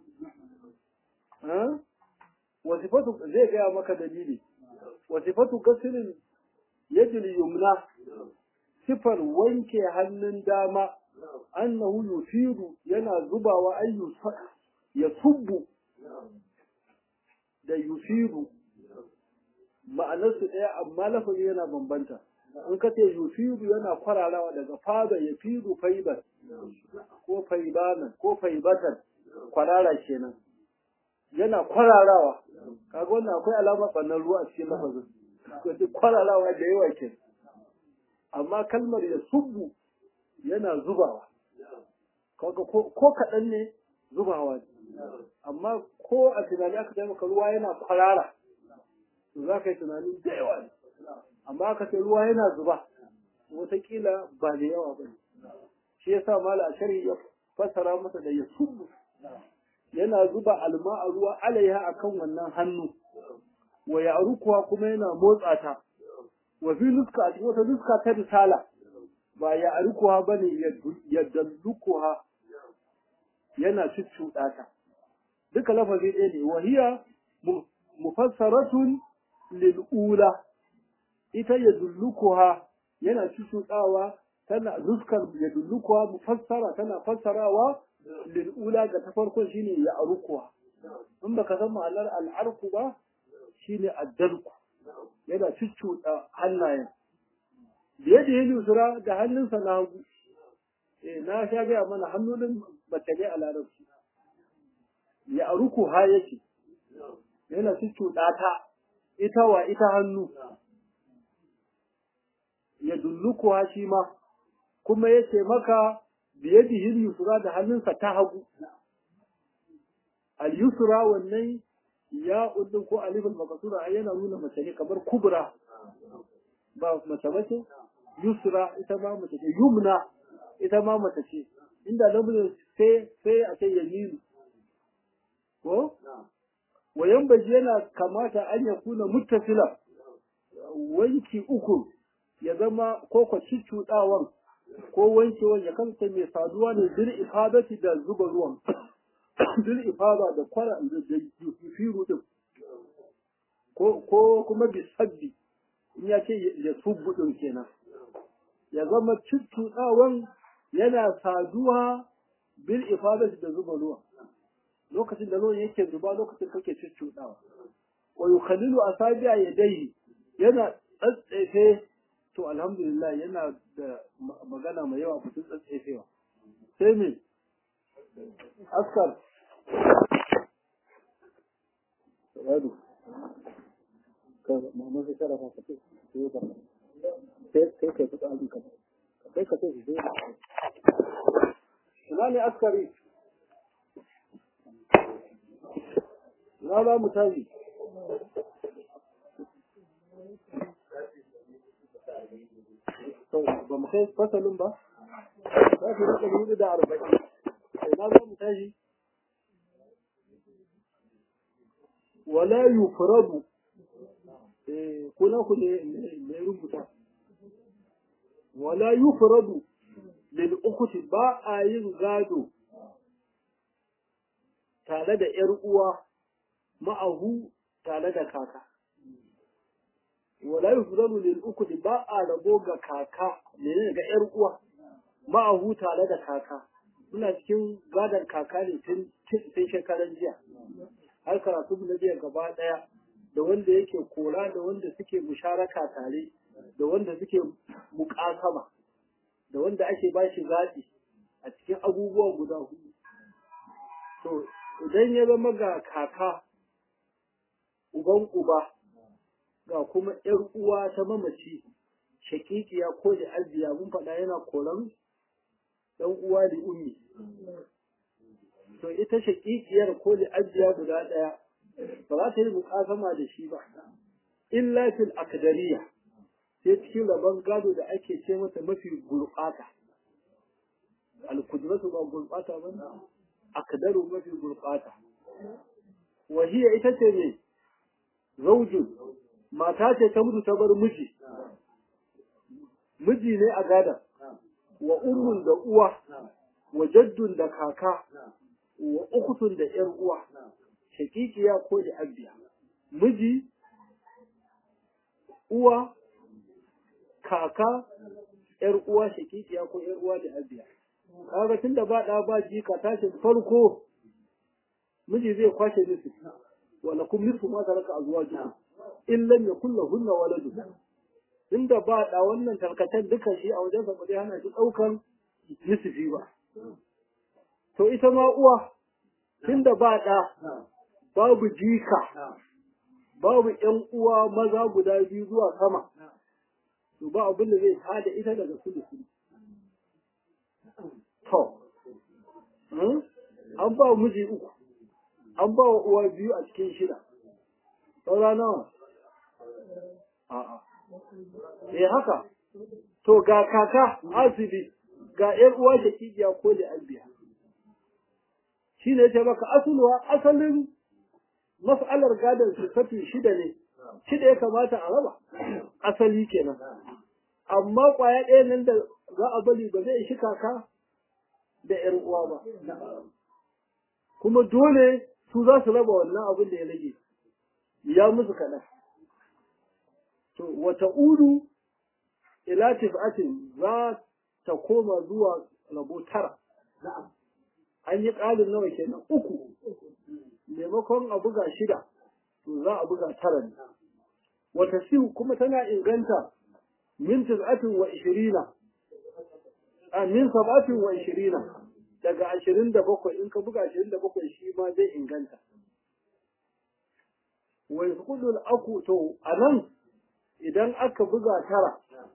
A: wasifatu zai gaya maka dalili wasifatu gasilin yajil yumna sifar wanke hannun dama annahu yufiru yana zubawa ayyu ya subbu da yufiru ma'anarsu ɗaya amma lafazi yana bambanta in ka ce yufiru yana kwararawa daga fada ya firu faibar ko faibanan ko faibatan kwarara kenan yana kwararawa kaga wannan akwai alamar ɓannan ruwa a cikin lafazin ko ce kwararawa da yawa ke amma kalmar ya subbu yana zubawa kaga ko kaɗan ne zubawa ne amma ko a tunani aka ce maka ruwa yana kwarara to za ka yi tunanin da yawa ne amma aka ce ruwa yana zuba wataƙila ba da yawa ba ne shi yasa mala ashari ya fassara masa da yasubbu yana zuba alma a ruwa alaiha akan wannan hannu wa ya'rukuha kuma yana motsa ta wa fi nuska a cikin wata nuska ta risala ba ya'rukuha bane ya dallukuha yana cuccuɗa ta duka lafazi ɗaya ne wa hiya mufassaratun lil ula ita ya dullukuha yana cuccuɗawa tana nuskar ya dullukuha mufassara tana fassarawa lil ula ga ta farkon shine ya arukuha in baka san ma'anar al'arku ba shine addalku yana cuccuɗa hannayen da yadda ya lusura da hannunsa na hagu eh na sha gaya mana hannun mace ne a larabci ya aruku ha yake yana cuccuɗa ta ita wa ita hannu ya dulluku ha shi ma kuma yace maka biyadihi yusra da hannunsa ta hagu al yusra wannan ya uddin ko alifin makasura ai yana nuna mace ne kamar kubra ba mace bace yusra ita ma mace ce yumna ita ma mace ce inda namijin sai sai a ce yaminu ko wayan baji yana kamata an ya kuna muttasila wanki uku ya zama ko ko cuccuɗawan ko wankewan ya kasance mai saduwa ne bil ifadati da zuba ruwan bil ifada da kwara da yufiru din ko ko kuma bisabbi in ya ce ya subbu din kenan ya zama cuccuɗawan yana saduwa bil ifadati da zuba ruwan lokacin da ruwan yake zuba lokacin kake cuccuɗawa wa yukhallilu asabi'a yadayhi yana tsatsefe to alhamdulillah yana da magana mai yawa fitin tsatsefewa sai me askar yadu ka mamman sai sharafa ka ce sai ka sai kai kai fita abin ka kai ka ce sai ina ne askari na ba mu tashi ba mu kai fasalin ba za su rika hudu da arba'in ina za mu tashi wala yufradu eh kuna ku ne ne rubuta wala yufradu lil ukhti ba a yin gado tare da ‘yar uwa ma'ahu tare da kaka. Wala yi fuzalu lil uku ba a rabo ga kaka ne ga ‘yar uwa ma'ahu tare da kaka. Suna cikin gadon kaka ne tun shekaran jiya. Har karatu na jiya gaba ɗaya da wanda yake kora da wanda suke musharaka tare da wanda suke muƙasama da wanda ake ba shi zaɓi a cikin abubuwa guda hudu. To, idan ya zama ga kaka uban uba ga kuma ‘yar uwa ta mamaci shakikiya ko da ajiya mun faɗa yana koran ɗan uwa da ummi to ita shakikiyar ko da ajiya guda ɗaya ba za ta yi mukasama da shi ba illa fil akdariya sai cikin rabon gado da ake ce mata mafi gurɓata alkudratu ba gurɓata ba ne akdaru mafi gurɓata wahiya ita ce ne zaujin mata ce ta mutu ta bar miji miji ne a gada wa ummun da uwa wa jaddun da kaka wa ukutun da yar uwa shakikiya ko da abiya miji uwa kaka yar uwa shakikiya ko yar uwa da abiya kaga tunda ba da ba jika tashin farko miji zai kwashe musu wala kun nisfu ma taraka azwajukum in lam yakul lahunna waladun inda ba da wannan tarkacen duka shi a wajen sa ba zai hana shi daukan nisfi ba to ita ma uwa tunda ba da babu jika babu ƴan uwa maza guda biyu zuwa sama to ba abin da zai tada ita daga sulusu to an ba miji uku an ba wa uwa biyu a cikin shida saura nawa a'a eh haka to ga kaka asibi ga ‘yar uwa shakikiya ko da albiya shi ne ce maka asulwa asalin mas'alar gadon sifati shida ne shida ya kamata a raba asali kenan amma kwaya ɗaya nan da za a bari ba zai shi kaka da ‘yar uwa ba kuma dole su za su raba wannan abin da ya rage ya musu kaɗan to wata udu ila tif'atin za ta koma zuwa rabo tara an yi ƙalin nawa kenan uku maimakon a buga shida to za a buga tara ne wata siu kuma tana inganta min tis'atin wa ishirina a min sab'atin wa ishirina daga ashirin da bakwai in ka buga ashirin da bakwai shi ma zai inganta wa yasqudul aku to anan idan aka buga tara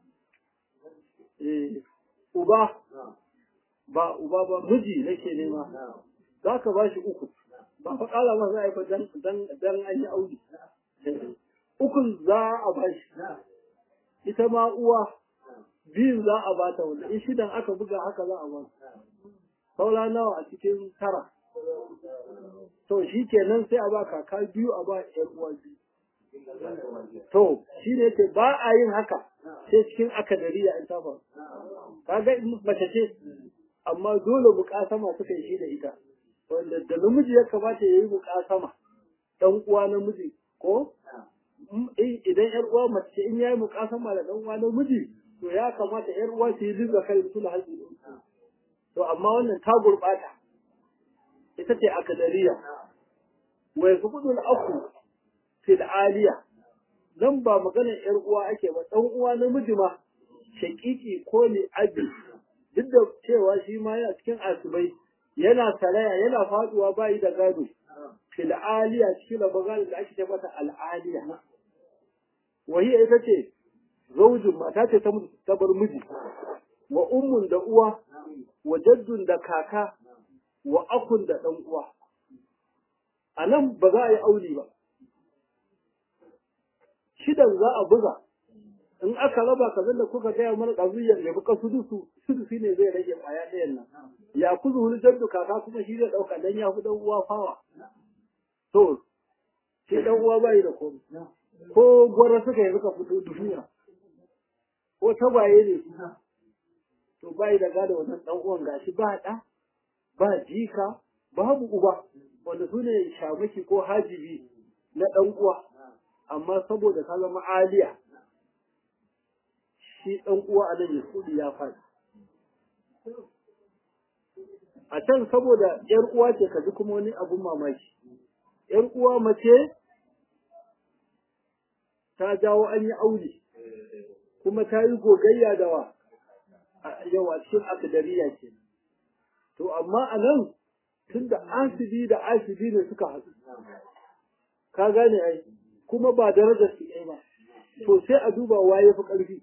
A: eh uba ba uba ba miji nake nema za ka ba shi uku ba fa kala ma za a yi ba dan dan dan an yi aure ukun za a ba shi ita ma uwa biyun za a ba ta wanda in shidan aka buga haka za a ba saura nawa a cikin tara to shi kenan sai a ba kaka biyu a ba ƴan uwa biyu to shi ne ce ba a yin haka sai cikin akadariya in ta faru kaga mace ce amma dole mukasama suka yi shi da ita wanda da namiji ya kamata ya yi mukasama dan uwa namiji ko idan yar uwa mace in yayi mukasama da dan uwa namiji to ya kamata yar uwa su yi dinga kai su da haji to amma wannan ta gurbata ita ce akadariya wa yasqutu al-aqu fil aliya dan ba maganar yar uwa ake ba dan uwa namiji ma shakiki ko ne abi duk da cewa shi ma yana cikin asibai yana salaya yana faduwa bayi da gado fil aliya cikin rabagado da ake ce mata al'aliya wahiya ita ce zaujin mata ce ta mutu ta bar miji wa ummun da uwa wa jaddun da kaka wa akun da dan uwa a nan ba za a yi auli ba shidan za a buga in aka raba ka da kuka gaya mana ɗazuyyar ya buka sudusu sudusi ne zai rage ƙwaya ɗayan nan ya kuzu wani jaddu kaka kuma shi zai ɗauka dan ya fi ɗan uwa fawa to shi ɗan uwa bai da komai ko gwara suka yi suka fito duniya ko tabaye ne to bai da gada wannan ɗan uwan gashi ba ɗa ba jika babu uba wanda su ne shamaki ko hajibi na ɗan uwa amma saboda ka zama aliya shi ɗan uwa a nan Yasudi ya faɗi. A can saboda ‘yar uwa ce ka ji kuma wani abun mamaki. ‘Yar uwa mace ta jawo an yi aure, kuma ta yi gogayya da wa yawa cikin akadariya ce. To, amma a nan tun da asibi da asibi ne suka haɗu. Ka gane ai, kuma ba darajar su ɗaya ba. To sai a duba waye fi ƙarfi.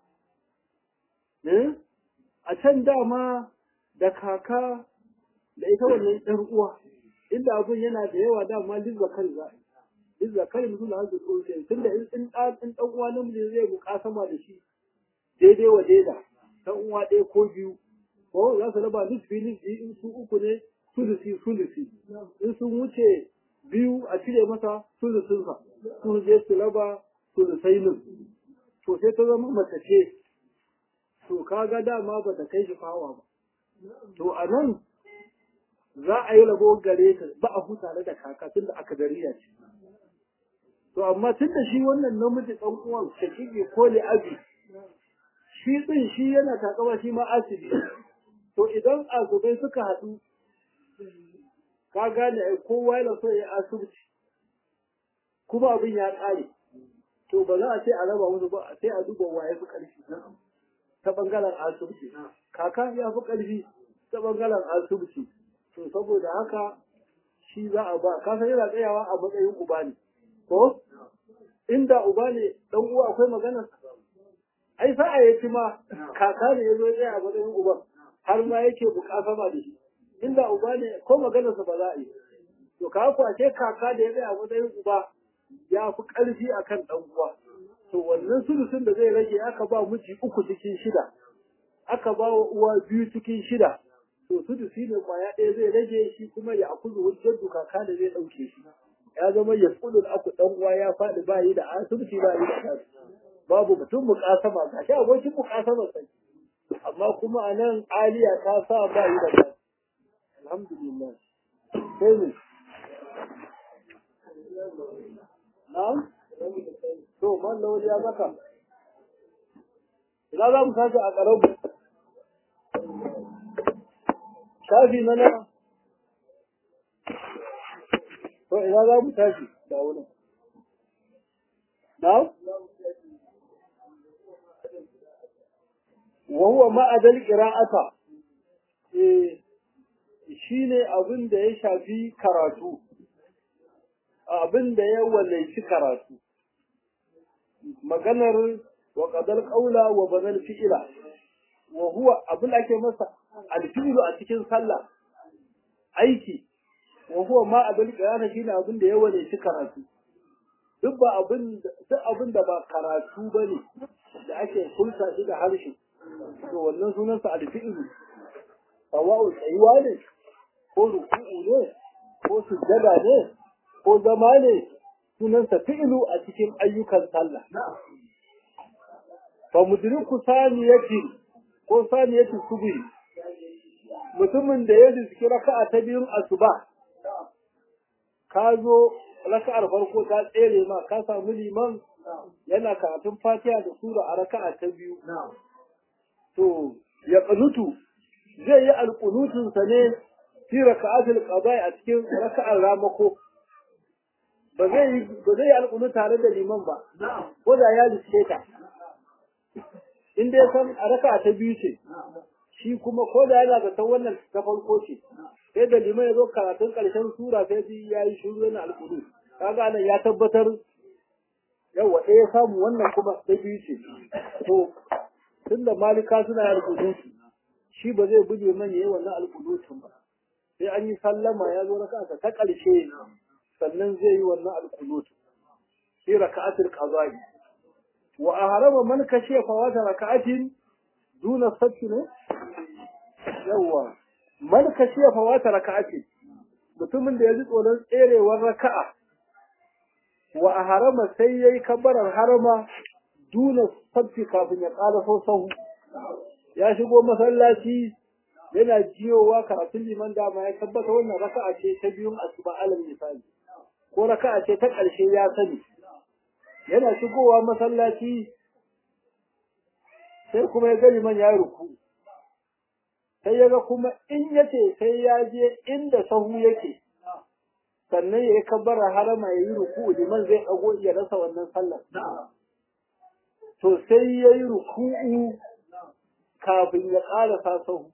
A: a can dama da kaka da ita wannan ɗan uwa inda abin yana da yawa dama lizza kan za lizza kan mutum da hanzu tsohon tun da in ɗan ɗan uwa namiji zai bukasama da shi daidai wa daida ɗan uwa ɗaya ko biyu ko za su raba nisfi nisfi in su uku ne sulusi sulusi in sun wuce biyu a cire masa sulusinsa su je su raba sulusai to sai ta zama mace ce to kaga dama ba ta kai shi fawa ba to a nan za a yi rabo gare ta ba a huta da kaka tunda aka dariya ce to amma tunda shi wannan namiji dan uwan shakiki ko li abi shi din shi yana takama shi ma asibi to idan azubai suka haɗu ka gane ai kowa yana so ya asibiti kuma abin ya ƙare to ba za a ce a raba musu ba sai a duba waye fi ƙarfi ta bangaren asibiti kaka ya fi ƙarfi ta bangaren asibiti to saboda haka shi za a ba ka san yana tsayawa a matsayin uba ne ko inda uba ne dan uwa akwai magana ai sa'a ya ci ma kaka ne ya zo tsaya a matsayin uba har ma yake bukasama da shi inda uba ne ko maganarsa ba za a yi to ka kwace kaka da ya tsaya a matsayin uba ya fi ƙarfi akan ɗan uwa to wannan sulusun da zai rage aka ba miji uku cikin shida aka ba wa uwa biyu cikin shida to sudusi ne kwaya ɗaya zai rage shi kuma ya akuzu hujjar kaka da zai ɗauke shi ya zama ya kudin aku ɗan uwa ya faɗi ba yi da asibiti ba yi da kasu babu mutum mukasama ga shi abokin mukasama sai amma kuma a nan aliya ta sa ba yi da kasu alhamdulillah sai ne na'am to man lawali ya maka ina za mu tashi a ƙarabu shafi na nan to ina za mu tashi da wurin na wa huwa ma'adal qira'ata eh shine abin da ya shafi karatu abin da ya wallaci karatu maganar wa qadal qawla wa banal fi'la wa huwa abin da ake masa alfi'lu a cikin sallah aiki wa huwa ma abin qiyana shine abin da ya wallaci karatu duk ba abin duk abin da ba karatu bane da ake kulta shi da harshe to wannan sunansa alfi'lu sawa'u tsayuwa ne ko ruku'u ne ko sujjada ne ko zama ne sunansa fi'lu a cikin ayyukan sallah fa mudriku saniyati ko saniyati subhi mutumin da ya riski raka'a ta biyun asuba ka zo raka'ar farko ta tsere ma ka samu liman yana karatun fatiha da sura a raka'a ta biyu to ya qanutu zai yi alƙunutunsa ne fi raka'atul qada'i a cikin raka'ar ramako ba zai yi ba zai yi alƙunu tare da liman ba ko da ya lice ta in dai san a raka'a ta biyu ce shi kuma ko da yana ga san wannan ta farko ce sai da liman ya zo karatun ƙarshen sura sai ji ya yi shuru yana alƙunu kaga nan ya tabbatar yawa ɗaya samu wannan kuma ta biyu ce to tunda malika suna yin alƙunutu shi ba zai guje man yayi wannan alƙunutun ba sai an yi sallama ya zo raka'a ta ƙarshe sannan zai yi wannan alƙunutu fi raka'atul qada'i wa ahrama man kashiya fawata raka'atin duna sabti ne yawa man kashiya fawata raka'atin mutumin da ya ji tsoron tserewar raka'a wa ahrama sai yayi kabbarar harama duna sabti kafin ya ƙara sahu ya shigo masallaci yana jiyowa karatun liman dama ya tabbata wannan raka'a ce ta biyun asuba alal misali ko raka'a ce ta ƙarshe ya sani yana shigowa masallaci sai kuma ya ga liman ya ruku sai ya ga kuma in yace sai ya je inda sahu yake sannan ya yi kabbara harama ya yi ruku liman zai ɗago ya rasa wannan sallar to sai ya yi ruku'u kafin ya ƙara sasahu.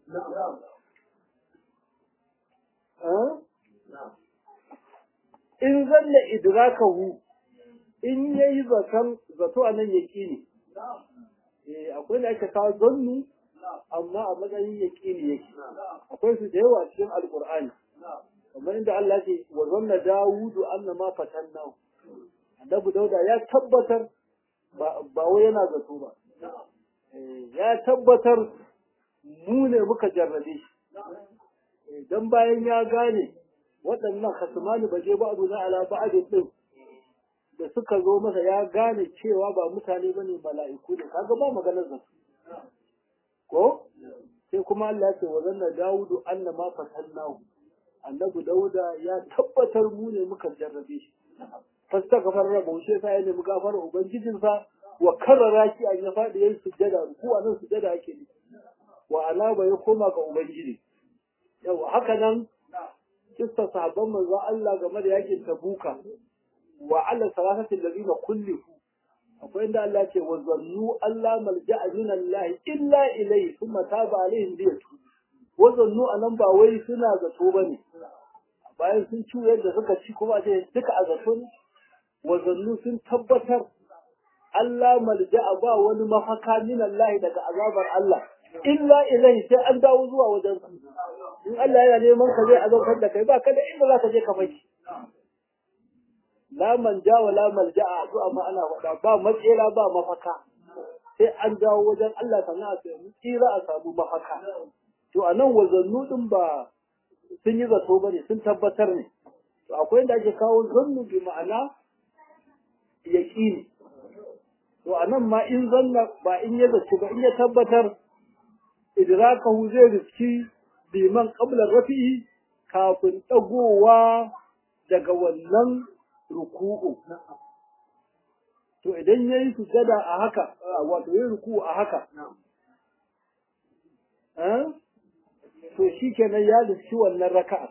A: In zanna idrakahu in ya yi zaton zato a nan ya ƙini. Akwai da ake kawo zannu amma a matsayin ya ƙini yake. Akwai su da yawa cikin Alƙur'ani. Kamar inda Allah ce wa zanna Dawudu anna ma fatanna. Annabi Dauda ya tabbatar ba wai yana zato ba. ya tabbatar mu ne muka jarrabe shi don bayan ya gane waɗannan hasumani ba je ba'adu na ala ba'adin ɗin da suka zo masa ya gane cewa ba mutane ba ne mala'iku ne kaga ba maganar zato ko sai kuma Allah ya ce wa zanna dawudu anna ma fatannahu annabi dauda ya tabbatar mu ne muka jarrabe shi fasta gafar rabu shi sai ya nemi gafara ubangijinsa wa karrara shi an ya faɗi yayin sujjada ko a nan sujjada ake ne wa alaba ya koma ga ubangiji yau haka nan kissa sahabban manzo Allah game da yakin tabuka wa ala salasati allazina kullifu akwai inda Allah ce wa zannu Allah malja'a min Allah illa ilayhi thumma taba alaihim liyatu wa zannu anan ba wai suna zato bane bayan sun ci yadda suka ci kuma ce duka a zato ne wa zannu sun tabbatar Allah malja'a ba wani mafaka min Allah daga azabar Allah illa ilai sai an dawo zuwa wajen in Allah yana neman ka zai azabtar da kai ba ka da inda za ka je ka faki la manja wa la malja'a zuwa ma ana faɗa ba matsera ba mafaka sai an dawo wajen Allah sannan a samu tsira a samu mafaka to a nan wazannu din ba sun yi zato ba ne sun tabbatar ne to akwai da ake kawo zannu bi ma'ana yaƙini to a nan ma in zanna ba in ya zaci ba in ya tabbatar idrakahu zai riski liman qabla rafi'i kafin dagowa daga wannan ruku'u to idan yayi sujada a haka wato yayi ruku'u a haka eh to shikenan ya riski wannan raka'a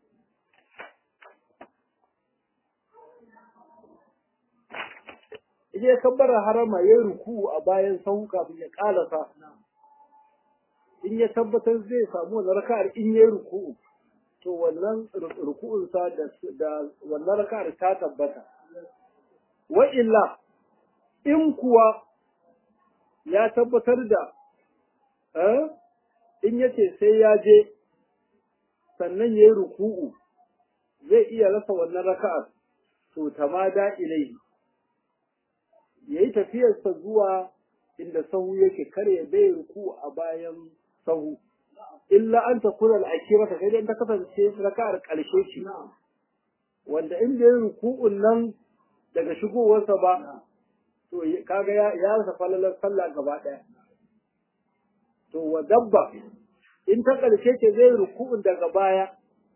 A: idan ya kabbara harama yayi ruku'u a bayan sahu kafin ya kalasa in ya tabbatar zai samu wannan raka'ar in yayi ruku'u to wannan ruku'un sa da da wannan raka'ar ta tabbata wa illa in kuwa ya tabbatar da eh in yace sai ya je sannan yayi ruku'u zai iya rasa wannan raka'ar to tamada ilai yayi tafiyarsa zuwa inda sahu yake kare ya bai ruku a bayan sahu illa an ta kula al'akira ta sai dai ta kasance raka'ar ƙarshe ce wanda in bai ruku'un nan daga shigowarsa ba to kaga ya ya rasa falalar sallah gaba ɗaya to wa dabba in ta ƙarshe ce zai ruku'un daga baya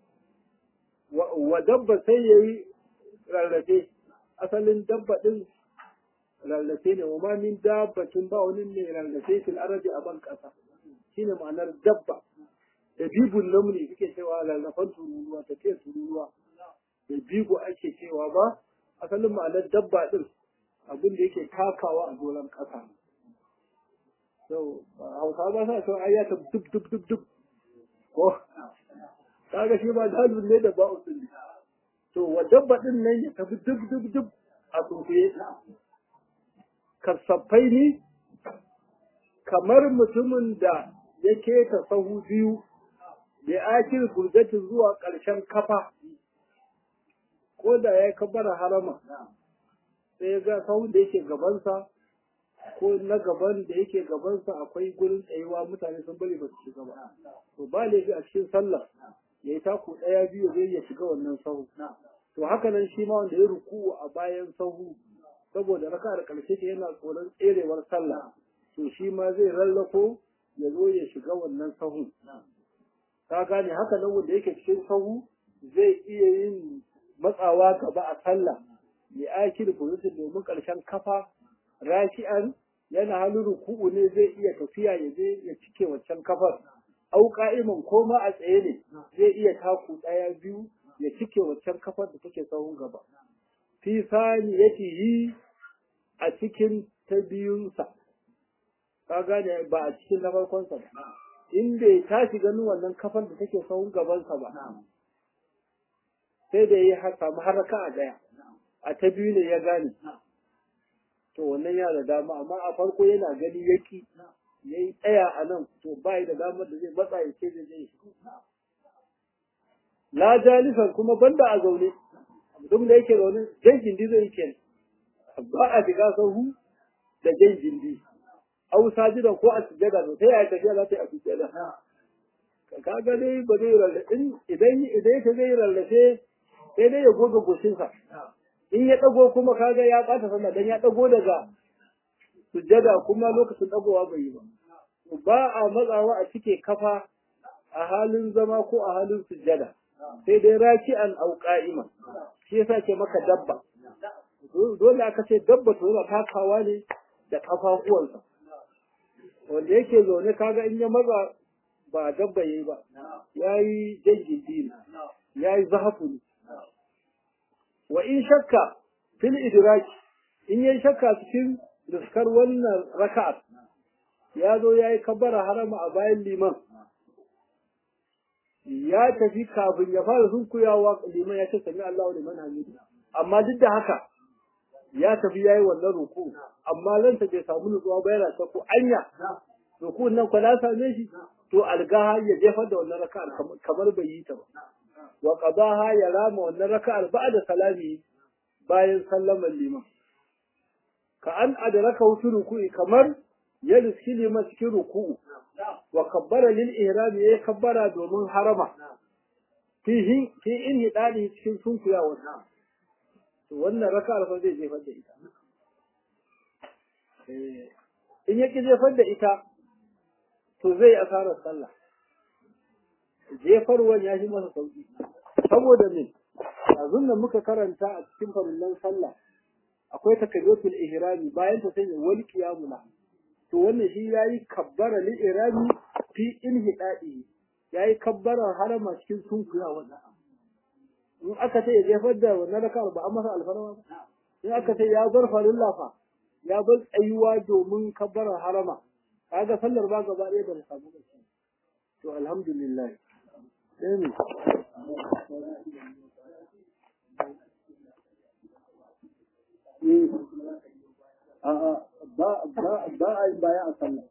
A: wa dabba sai yayi rarrafe asalin dabba din rarrafe ne wa ma min dabbatin ba wani ne rarrafe fil arabi a ban ƙasa shine ma'anar dabba da bibun namuni suke cewa rarrafan tururuwa tafiyar tururuwa da bigo ake cewa ba asalin ma'anar dabba din abin da yake takawa a doron ƙasa so hausa ba sa cewa ai ya ta dub dub dub dub ko kaga shi ba dalibin ne da ba'u din to wa dabba din nan ya tafi dub dub dub a tsofe kasaffai ne kamar mutumin da ya keta sahu biyu da akil burgatin zuwa ƙarshen kafa ko da ya kabara harama sai ga sahu da yake gabansa ko na gaban da yake gabansa akwai gurin tsayuwa mutane sun bari ba su shiga ba to ba laifi a cikin sallah ya yi taku ɗaya biyu zai ya shiga wannan sahu to haka nan shi ma wanda ya ruku a bayan sahu saboda raka'ar ƙarshe ce yana tsoron tserewar sallah to shi ma zai rallako ya zo ya shiga wannan sahu ka gane haka nan wanda yake cikin sahu zai iya yin matsawa gaba a sallah ya aiki da position domin ƙarshen kafa raki'an yana halin ruku'u ne zai iya tafiya ya je ya cike waccan kafar au ka'iman ko ma a tsaye ne zai iya taku ɗaya biyu ya cike waccan kafar da take sahun gaba fi saniyatihi a cikin ta biyunsa ka gane ba a cikin na farkonsa ba in bai tashi ganin wannan kafar da take sahun gabansa ba sai da ya samu haraka a daya a ta biyu ne ya gane to wannan ya da dama amma a farko yana gani yaki ya yi tsaya a nan to ba da damar da zai matsa ya ce da zai la jalisan kuma banda a zaune duk da yake zaune jan gindi zai ke ba a shiga sahu da jan gindi au sajidan ko a sujjada to sai ya tafiya za ta yi a sujjada ka ga dai ba zai rarrafe idan idan yake zai rarrafe sai dai ya goga goshinsa in ya dago kuma kaga ya ɓata sallah dan ya dago daga sujjada kuma lokacin dagowa bai yi ba ba a matsawa a cike kafa a halin zama ko a halin sujjada sai dai raki'an au qa'ima shi yasa ke maka dabba dole aka ce dabba to yana takawa ne da kafafuwansa wanda yake zaune kaga in ya maza ba dabba yayi ba yayi jangindi ne yayi zahafu ne wa in shakka fil idraki in yayi shakka cikin riskar wannan raka'at ya zo yayi kabbara harama a bayan liman ya tafi kafin ya fara sunkuyawa liman ya ce sami Allahu liman hamidu amma duk da haka ya tafi yayi wannan ruku amma lanta bai samu nutsuwa ba yana ta ko anya ruku nan ko na same shi to algaha ya jefar da wannan raka'ar kamar bai yi ta ba wa qadaha ya rama wannan raka'ar ba'da salami bayan sallamar liman ka an adraka wutu ruku'i kamar ya riski liman cikin ruku'u wa kabbara lil ihram ya kabbara domin harama fi fi in hidali cikin sunkuyawa to wannan raka'ar fa zai jefar da ita in ya ki jefar da ita to zai asarar sallah jefarwan ya shi masa sauki saboda me yanzu da muka karanta a cikin farillan sallah akwai takabiratul ihrami bayan ta sanya wal qiyamula to wannan shi yayi kabbara lil ihrami fi inhidadi yayi kabbara harama cikin sunkuya wannan in aka ce ya jefar da wannan raka'ar ba an masa alfarma ba in aka ce ya bar farilla fa ya bar tsayuwa domin kabbara harama kaga sallar ba gaba ɗaya ba ta samu ba to alhamdulillah sai ne a'a ba ba ba a yi baya a sallah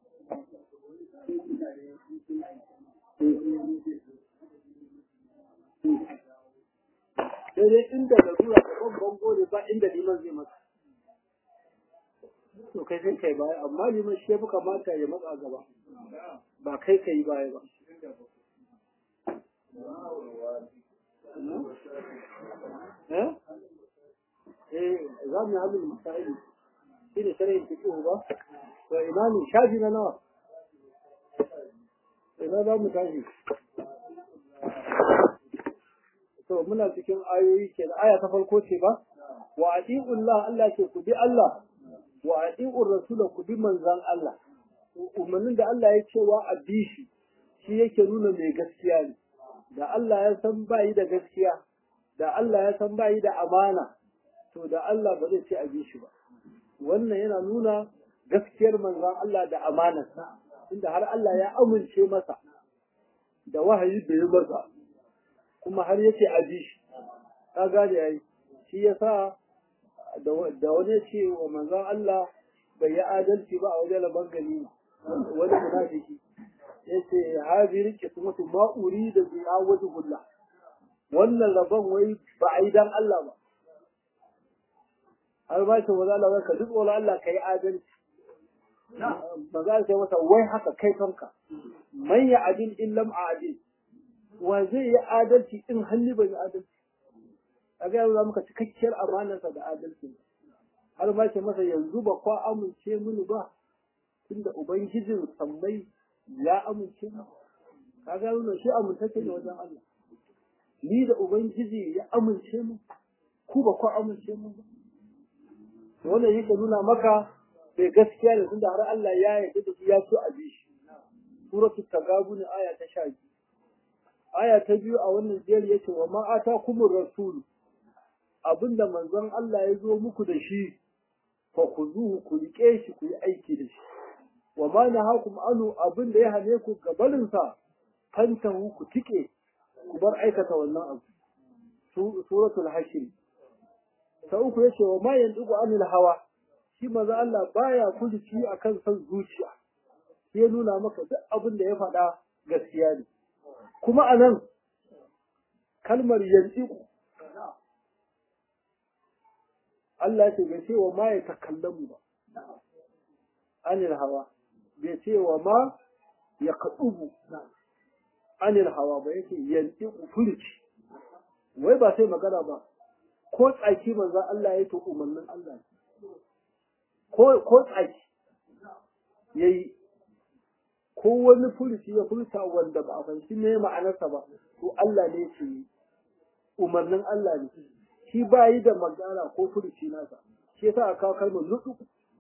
A: sai dai inda larura da ban bango ne ba inda liman zai masa to kai sai kai baya amma liman shi ya fi kamata ya matsa gaba ba kai ka yi baya ba eh eh za mu yi halin misali shi ne shari'in fiƙihu ba to ina ne shafi na nawa ina za mu tashi to muna cikin ayoyi ke da aya ta farko ce ba wa ati'ullah Allah ce ku bi Allah wa ati'ur rasula ku bi manzan Allah umarnin da Allah ya cewa a bi shi shi yake nuna mai gaskiya ne da Allah ya san bayi da gaskiya da Allah ya san bayi da amana to da Allah ba zai ce a bi shi ba wannan yana nuna gaskiyar manzon Allah da amanarsa inda har Allah ya amince masa da wahayi da ya masa kuma har yake a bi shi ka gane yayi shi yasa da wani ce wa manzon Allah bai yi adalci ba a wajen laban gani wani munafiki yace hadhihi qismatu ma urida bi awajhullah wannan rabon wai ba a yi dan Allah ba har ba shi wala Allah ka duk wala Allah kai adalci ba za ka masa wai haka kai kanka man ya adil in lam adil wa zai yi adalci in hannu bai yi adalci a ga yanzu muka cikakkiyar amanarsa da adalci har ba shi masa yanzu ba kwa amince mini ba tunda ubangijin sammai ya amince mu ka ga yanzu shi amintacce ne wajen Allah ni da ubangiji ya amince mu ku ba kwa amince mu ba wannan yake nuna maka bai gaskiya da tunda har Allah ya yarda da shi ya so a bi shi suratul tagabun aya ta 12 aya ta biyu a wannan jeri yace wa ma atakumur rasul abinda manzon Allah ya zo muku da shi fa kuzuhu ku rike shi ku yi aiki da shi wa ma nahakum anu abinda ya hane ku gabarin sa fantahu ku tike ku bar aikata wannan abu suratul hashr ta uku yace wa ma yandugu anil hawa shi maza Allah baya kujici akan san zuciya sai nuna maka duk abin da ya faɗa gaskiya ne kuma anan kalmar yandiku Allah ya ce bai ce wa ma ya takallamu ba anil hawa bai ce wa ma ya kadubu anil hawa ba yake yandiku furici wai ba sai magana ba ko tsaki manzan Allah ya to umarnin Allah ko ko tsaki yayi ko wani furuci ya furta wanda ba a fahimci me ma'anarsa ba to Allah ne ce umarnin Allah ne shi ba yi da magana ko furuci nasa shi yasa aka kawo kalmar nudu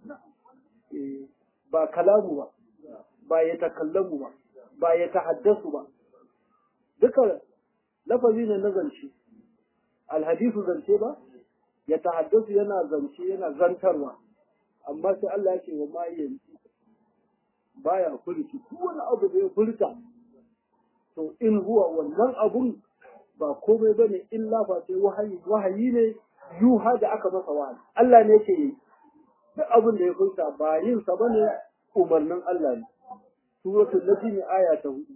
A: ba kalamu ba ba ya takallamu ba ba ya tahaddasu ba duka lafazi ne na zance alhadisu zance ba ya tahaddasu yana zance yana zantarwa amma sai Allah ya ce wa ma yanzu baya furci duk wani abu da ya furta to in huwa wannan abun ba komai bane illa fa sai wahayi wahayi ne yuha da aka masa wahayi Allah ne yake yi duk abin da ya furta ba yin sa bane umarnin Allah ne suratul najm aya ta 4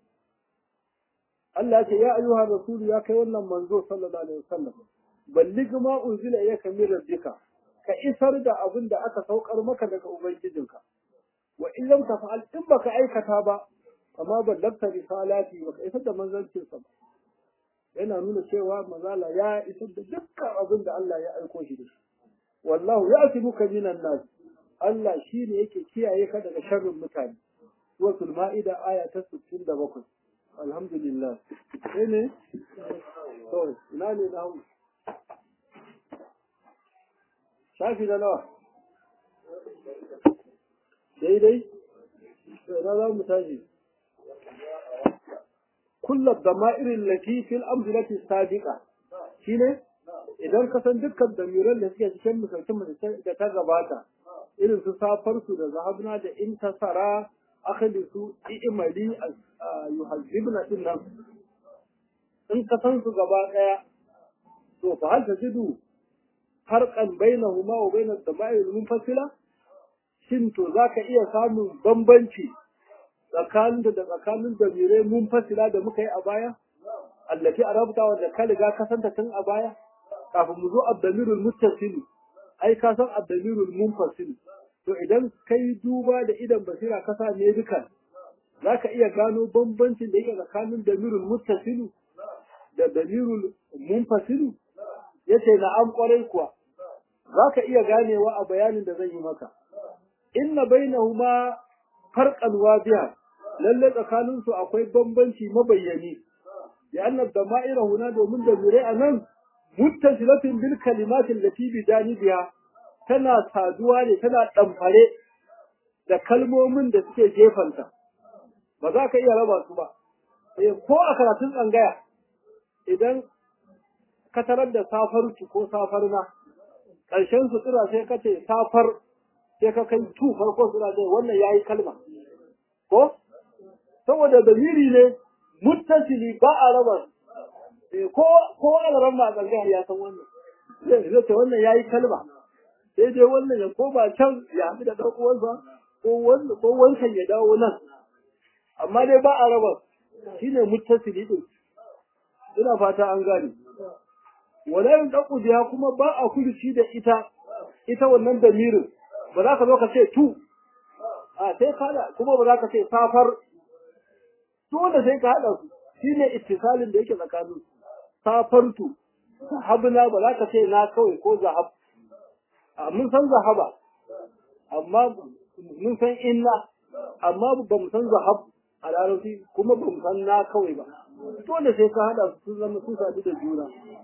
A: Allah ce ya ayyuhar rasulu ya kai wannan manzo sallallahu alaihi wasallam balligh ma unzila ilayka min rabbika ka isar da abin da aka saukar maka daga ubangijinka wa in lam tafa'al in baka aikata ba amma ballagta risalati baka isar da manzancin sa ba yana nuna cewa mazala ya isar da dukkan abin da Allah ya aiko shi da shi wallahu ya'tibuka minan nas Allah shine yake kiyaye ka daga sharrin mutane suratul ma'ida aya ta 67 alhamdulillah sai ne to ina ne na hu shafi da nawa daidai na za mu tashi kullu dama'irin lati fil amsalati sabiqa shine idan ka san dukkan damiran da suke cikin misalcin da ta gabata irin su safar su da zahabna da intasara akhlisu i'mali yuhazzibna din nan in ka san su gaba daya to fa hal tajidu farqan bainahuma wa bain ad-dama'ir munfasila shin to zaka iya samun bambanci tsakanin da tsakanin damirai munfasila da muka yi a baya allati arabta wanda ka riga ka santa tun a baya kafin mu zo ad-damirul muttasil ai ka san ad-damirul munfasil to idan kai duba da idan basira ka sa ne dukan zaka iya gano bambancin da yake tsakanin damirul muttasil da damirul munfasil yace na'am kwarai kuwa zaka iya ganewa a bayanin da zan yi maka inna bainahuma farqan wadiha lalle tsakanin su akwai bambanci mabayyani ya annab dama'ira huna domin da zure anan muttasilatin bil kalimatin lati bi janibiha tana saduwa ne tana damfare da kalmomin da suke gefanta ba za ka iya raba su ba eh ko a karatun tsangaya idan ka tarar da safar ko safar na ƙarshen sutura sai ka ce safar sai ka kai tu farko suna ce wannan yayi kalma ko saboda dalili ne muttasili ba a raba ko ko alaran ma zanga ya san wannan zai ce wannan yayi kalma sai dai wannan ya koma can ya haɗu da ɗan uwansa ko wannan ko wancan ya dawo nan amma dai ba a raba shine muttasili din ina fata an gane wala yin ɗan kuma ba a kulci da ita ita wannan damirin ba za ka zo ka ce tu a sai ka haɗa kuma ba za ka ce safar dole sai ka haɗa su shine ittisalin da yake tsakanin safartu zahabna ba za ka ce na kawai ko zahab a mun san zahaba amma mun san inna amma ba mu san zahab a larabci kuma ba mu san na kawai ba dole sai ka haɗa su zama sun sadu da juna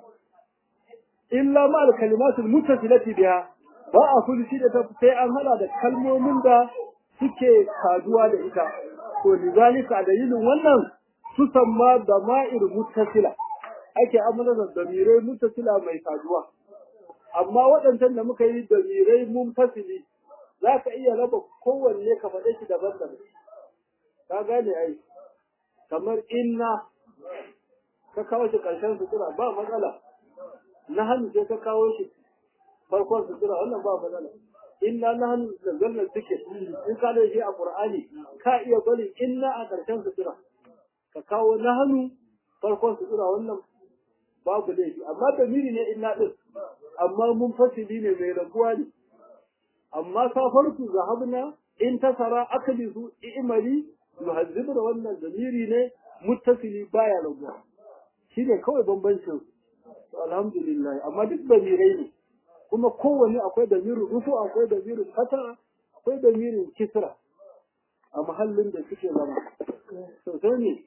A: illa ma al kalimatul muttasilati biha ba a kulli da ta sai an hada da kalmomin da suke saduwa da ita to lidalika dalilin wannan su samma da ma'ir muttasila ake amana da damirai muttasila mai saduwa amma waɗancan da muka yi damirai munfasili za ka iya raba kowanne ka faɗe shi daban daban ka gane ai kamar inna ka kawo shi ƙarshen sutura ba matsala na hannu sai ka kawo shi farkon sutura wannan ba matsala inna nahnu nazzalna dhikr in ka da shi a qur'ani ka iya bari inna a karshen sutura ka kawo nahnu farkon sutura wannan babu laifi amma damiri ne inna din amma mun fasili ne mai rabuwa ne amma safarku zahabna in tasara aklisu i'mali yuhazzibuna wannan damiri ne muttasili baya rabuwa shine kawai bambancin alhamdulillah amma duk damirai ne kuma kowanne akwai damirin rufu akwai damirin fata akwai damirin kisra a mahallin da suke zama sosai ne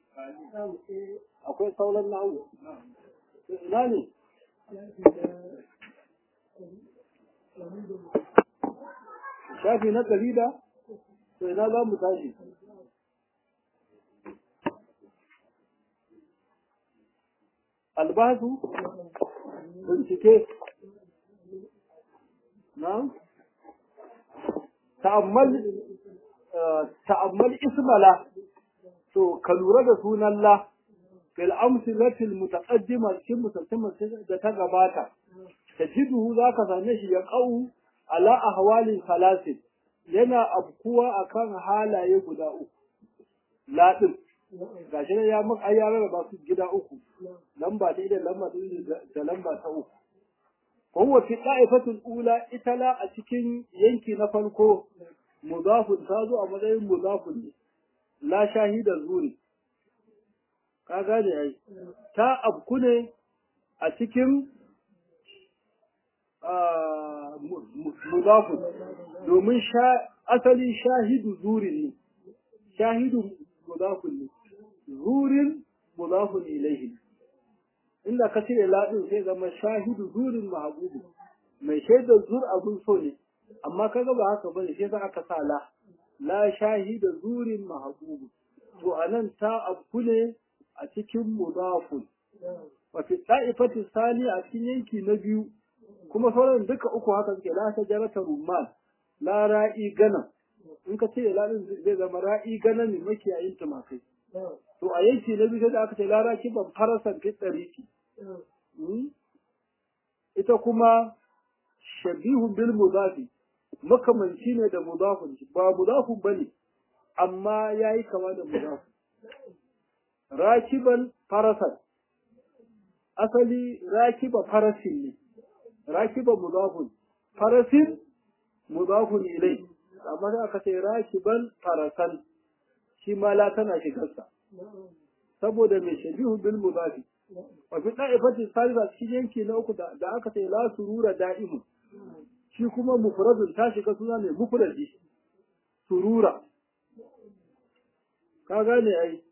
A: akwai sauran na'u ina ne shafi na ɗari da to ina za mu tashi albasu bincike نعم ta'ammal ta'ammal ismala to ka lura da sunan la fil amsilati al mutaqaddima cikin musalliman da ta gabata tajiduhu zaka same shi ya qau ala ahwalin salasin yana abkuwa akan halaye guda uku la din gashi ne ya maka ayyara ba su gida uku lamba ta da lamba da lamba ta uku وهو في الطائفة الأولى إتلا أتكين ينكي نفنكو mudafun ta zo a matsayin mudafun ne la shahida zuri ka gane ai ta abku ne a cikin mudafun domin asali shahidu zuri ne shahidu mudafun ne zurin mudafun ilaihi inda ka cire ladin sai zama shahidu zurin mahabubu mai shaidar zur abun so ne amma kaga ba haka bane sai za aka sa la la shahida zurin mahabubu to anan ta abku ne a cikin mudafun wa fi ta'ifati sani a cikin yanki na biyu kuma sauran duka uku haka suke la ta jarata rumman la ra'i gana in ka ce ladin zai zama ra'i gana ne makiyayin tumakai to a yanki na biyu da aka ce lara kiban farasan fi tsariki ita kuma shabihu bil mudafi makamanci ne da mudafun ba mudafun bane amma yayi kama da mudafun rakiban farasan asali rakiba farasin ne rakiba mudafun farasin mudafun ilai amma da aka ce rakiban farasan shi ma la tana shigarsa saboda mai shabihu bil mudafi wa fi da'ifati salisa cikin yanki na uku da aka ce la surura da'imu shi kuma mufradun ta shiga suna ne mufradi surura ka gane ai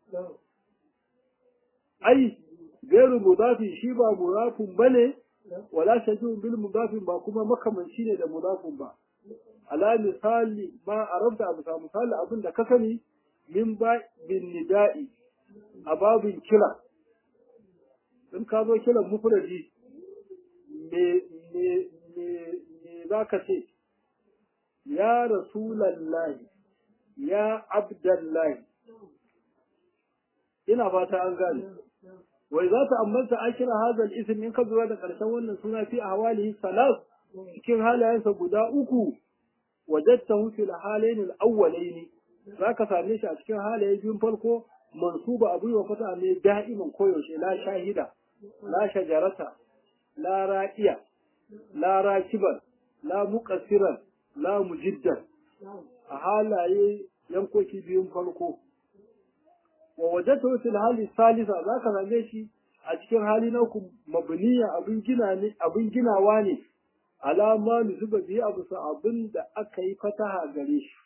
A: ai gairu mudafi shi ba mudafun bane wala shabihu bil mudafi ba kuma makamanci ne da mudafun ba ala misali ma arabta abu sa misali abin da ka sani min ba bin nida'i a babin kira in ka zo kiran mufradi me me me me za ka ce ya rasulallahi ya abdallahi ina fata an gane wai za ta ambata akira hazal ism in ka zuwa da ƙarshen wannan suna fi ahwalihi salas cikin halayensa guda uku wajadtahu fil halayn al awwalayn zaka same shi a cikin halaye biyun farko mansuba abu wa fata ne da'iman koyaushe la shahida la shajarata la ra'iya la rakiban la muqassiran la mujiddan a halaye yankoki biyun farko wa wajadtahu fil hali salisa zaka same shi a cikin hali na uku mabniya abin gina ne abin ginawa ne alama zuba biyu abu sa abin da aka yi fataha gare shi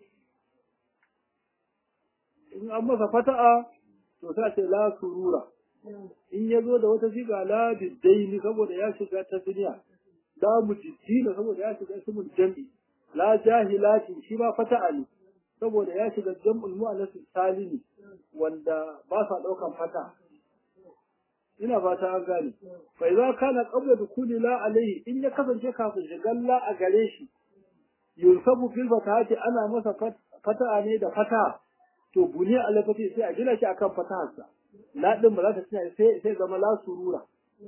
A: in an masa fata'a to sai ce la surura in ya zo da wata shiga la biddaini saboda ya shiga ta duniya la mujiddina saboda ya shiga ismul jam'i la jahilati shi ba fata'a ne saboda ya shiga jam'ul mu'annas salimi wanda ba sa daukan fata ina fata an gane fa idza kana qabla dukuli la alayhi in ya kasance kafin shigan la a gare shi yunsabu fil fatahati ana masa fata'a ne da fata to buni alafati sai a gina shi akan fataharsa la din ba za ta tsaya sai sai zama la surura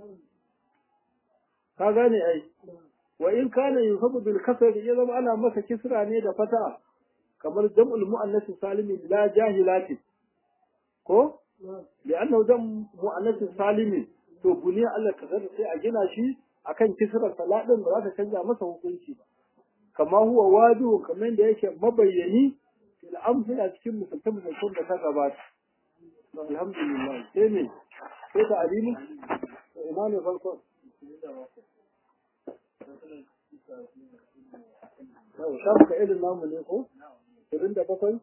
A: ka gane ai wa in kana yunsabu bil kasr ya zama ana masa kisra ne da fata'a kamar jam'ul muannas salimi la jahilati ko لأنه دم مؤنث سالم to buniya Allah ka zata sai a gina shi akan kisrar saladin ba za ta canza masa hukunci ba kama huwa wadu kamar da yake mabayyani fil amsal a cikin misaltan misaltan da ta gabata to alhamdulillah sai ne sai ta alimu ina ne farko yau shafu ka irin namu ne ko 27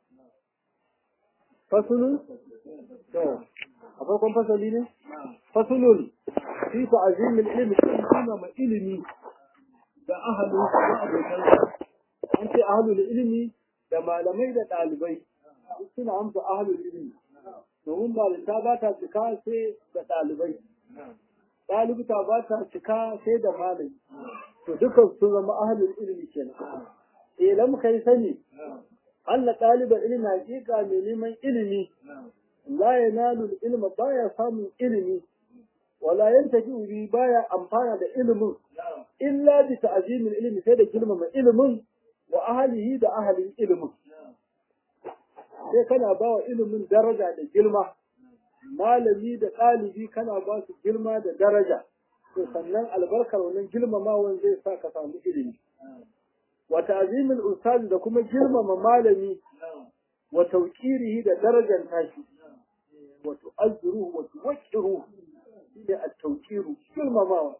A: fasulun to a farkon fasali ne fasulun fi ta'zimin ilmi kan kuma ma ilimi da ahalin da abokan an ce ahalul ilmi da malamai da ɗalibai suna amsa ahalul ilmi domin malinta ba ta cika sai da ɗalibai ɗalibta ba ta cika sai da malami to dukan sun zama ahalul ilmi kenan eh lam kai sani Allah ɗaliban ilimi hakika mai neman ilimi la yanalu ilma baya samun ilimi wala yantafi bi baya amfana da ilimin illa bi ta'zimin ilimi sai da girmama ilimin wa ahlihi da ahlin ilimin sai kana ba wa ilimin daraja da girma malami da ɗalibi kana ba su girma da daraja to sannan albarkar wannan girmamawan zai sa ka samu ilimi wa ta'zimul ustaz da kuma girmama malami wa tawqirihi da darajar tashi wa tu'azziruhu wa tuwaqqiruhu shi at-tawqiru girmamawa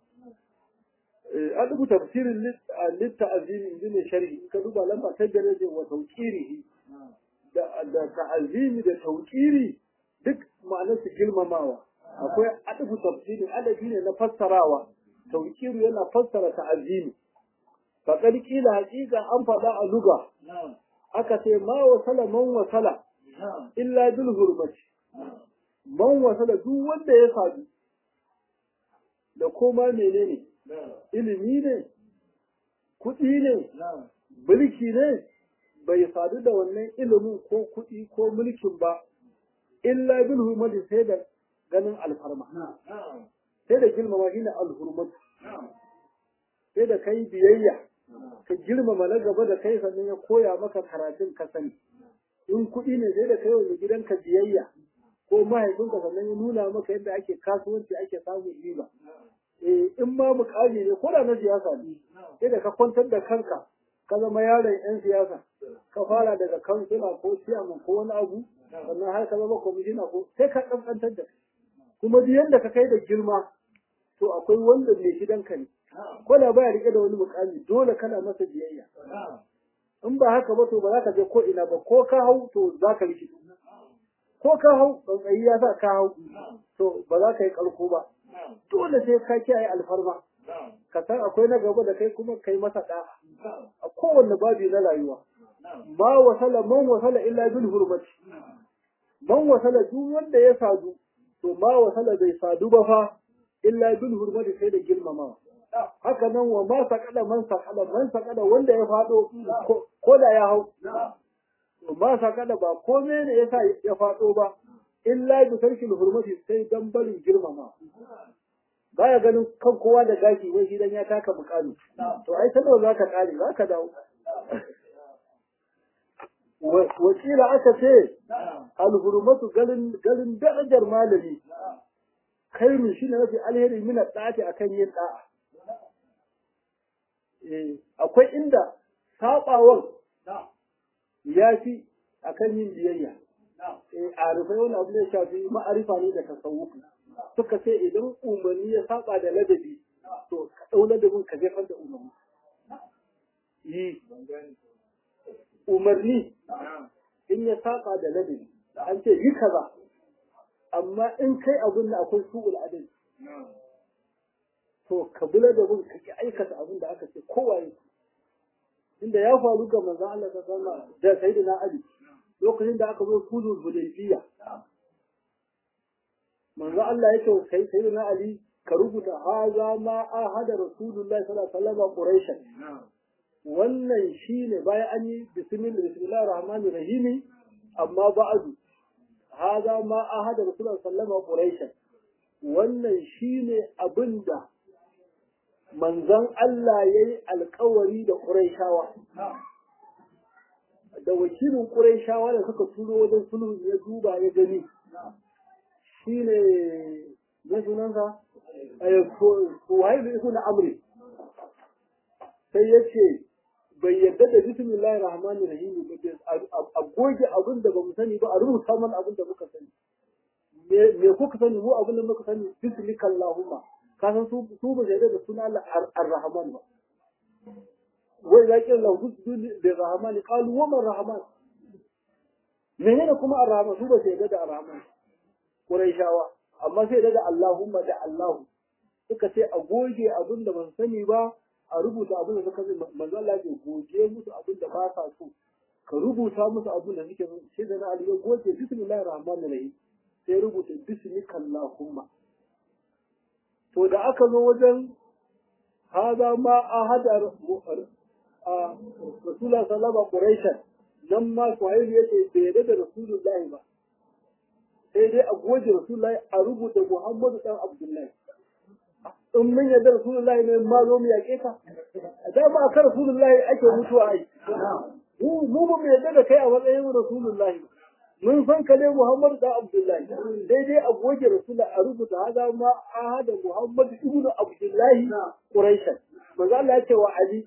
A: an rubuta tafsirin litta'azim inji ne sharhi ka duba lamba ta daraje wa tawqirihi da da ta'azimi da tawqiri duk ma'anar su girmamawa akwai adabu tafsiri adabi ne na fassarawa tawqiru yana fassara ta'azimi faqad qila haqiqa an faɗa a luga aka ce ma wasala man wasala illa bil hurmati man wasala duk wanda ya sadu da koma menene ilimi ne kuɗi ne mulki ne bai sadu da wannan ilimin ko kuɗi ko mulkin ba illa bil hurmati sai da ganin alfarma sai da girmama shi ne alhurmatu sai da kai biyayya ka girmama na gaba da kai sannan ya koya maka karatun ka sani in kuɗi ne sai da kai wa gidanka biyayya ko mahaifinka sannan ya nuna maka yadda ake kasuwanci ake samun riba eh in ma mukami ne ko da na siyasa ne sai da ka kwantar da kanka ka zama yaron yan siyasa ka fara daga kansila ko ciyaman ko wani abu sannan har ka zama kwamishina ko sai ka kaskantar da kuma duk yadda ka kai da girma to akwai wanda mai gidanka ne ko da baya rike da wani mukami dole kana masa biyayya in ba haka ba to ba za ka je ko ina ba ko ka hau to za ka rikici ko ka hau tsantsayi ya sa ka hau to ba za ka yi karko ba dole sai ka kiyaye alfarma ka san akwai na gaba da kai kuma kai masa da'a a kowanne babi na rayuwa ma wasala man wasala illa bil hurmati man wasala duk wanda ya sadu to ma wasala bai sadu ba fa illa bil hurmati sai da girmamawa haka nan wa ma sakada man sakada man sakada wanda ya fado ko da ya hau to ma sakada ba komai ne yasa ya fado ba illa bi tarkil hurmati sai dan barin girmama baya ganin kan kowa da gashi wai shi dan ya taka mukami to ai ta za ka kare za ka dawo wakila aka ce alhurmatu galin galin darajar malami kai mu shine mafi alheri mina da'ati akan yin da'a eh akwai inda sabawan ya fi akan yin biyayya eh arifai wani abu ne shafi ma'arifa ne da tasawufi suka ce idan umarni ya saba da ladabi to ka dau ladabin ka jefar da umarni yi umarni in ya saba da ladabi an ce yi kaza amma in kai abin da akwai su'ul adal to ka bi ladabin ka ki aikata abin da aka ce kowaye inda ya faru ga manzo Allah ta sama da sayyidina Ali lokacin da aka zo sulhul hudaybiya manzo Allah yake kai sayyidina Ali ka rubuta haza ma ahada rasulullahi sallallahu alaihi wasallam quraish wannan shine bayan an yi bismillah bismillahir rahmanir rahim amma ba'du haza ma ahada rasulullahi sallallahu alaihi wasallam wannan shine abinda manzon Allah yayi alkawari da Qurayshawa da wakilin Qurayshawa da suka turo wajen sulhu ya duba ya gani shine ne sunansa Suhail ibn Amri sai yace bai yadda da bismillahir rahmanir rahim a goge abin da bamu sani ba a rubuta mana abin da muka sani me kuka sani mu abin da muka sani bismikallahumma ka san su su ba da suna Allah ar-rahman ba wai za ki lahu da rahman qalu wa man rahman menene kuma ar-rahman su ba sai da ar-rahman quraishawa amma sai da Allahumma da Allahu suka ce a goge abin da ban sani ba a rubuta abin da suka manzo Allah ya goge musu abin da ba sa so ka rubuta musu abin da suke sai da na Ali ya goge bismillahir rahmanir rahim sai rubuta bismikallahumma to da aka zo wajen haza ma a hada a rasulullah sallama quraishan nan ma suhaili yace bai yarda da rasulullahi ba sai dai a goje rasulullahi a rubuta muhammadu dan abdullahi in mun yarda rasulullahi ne ma zo mu yaƙe ka da ba ka rasulullahi ake mutuwa ai mu mu ba mu yarda da kai a matsayin rasulullahi mun san ka ne Muhammadu da Abdullahi daidai a goge Rasula a rubuta haza ma ahada Muhammadu ibn Abdullahi Quraishan manzo Allah ya ce wa Ali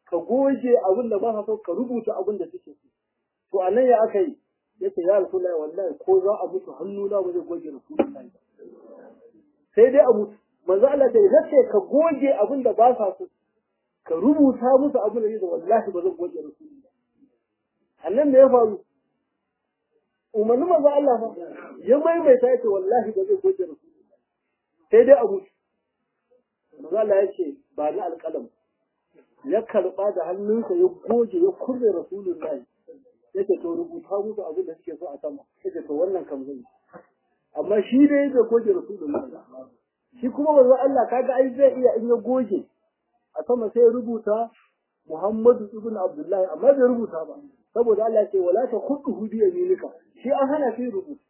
A: ka goge abin da ba ka so ka rubuta abin da suke so to anan ya aka yi yace ya rasulullahi wallahi ko za a mutu hannu na ba zai goge rasulullahi ba sai dai a mutu manzo Allah ta yace ka goge abin da ba sa so ka rubuta musu abin da yake wallahi ba zan goge rasulullahi annan me ya faru umarni manzo Allah fa ya maimaita yace wallahi ba zai goge rasulullahi sai dai a mutu manzo Allah yace ba ni alƙalam ya karba da hannunsa ya goge ya kurre rasulullahi yake to rubuta musu abin da suke so a sama yake to wannan kam zai amma shi ne bai goge rasulullahi shi kuma manzo Allah kaga ai zai iya in ya goge a sama sai ya rubuta Muhammadu ibn Abdullahi amma bai rubuta ba saboda Allah ya ce wala ta khudhu bi yaminika shi an hana shi rubutu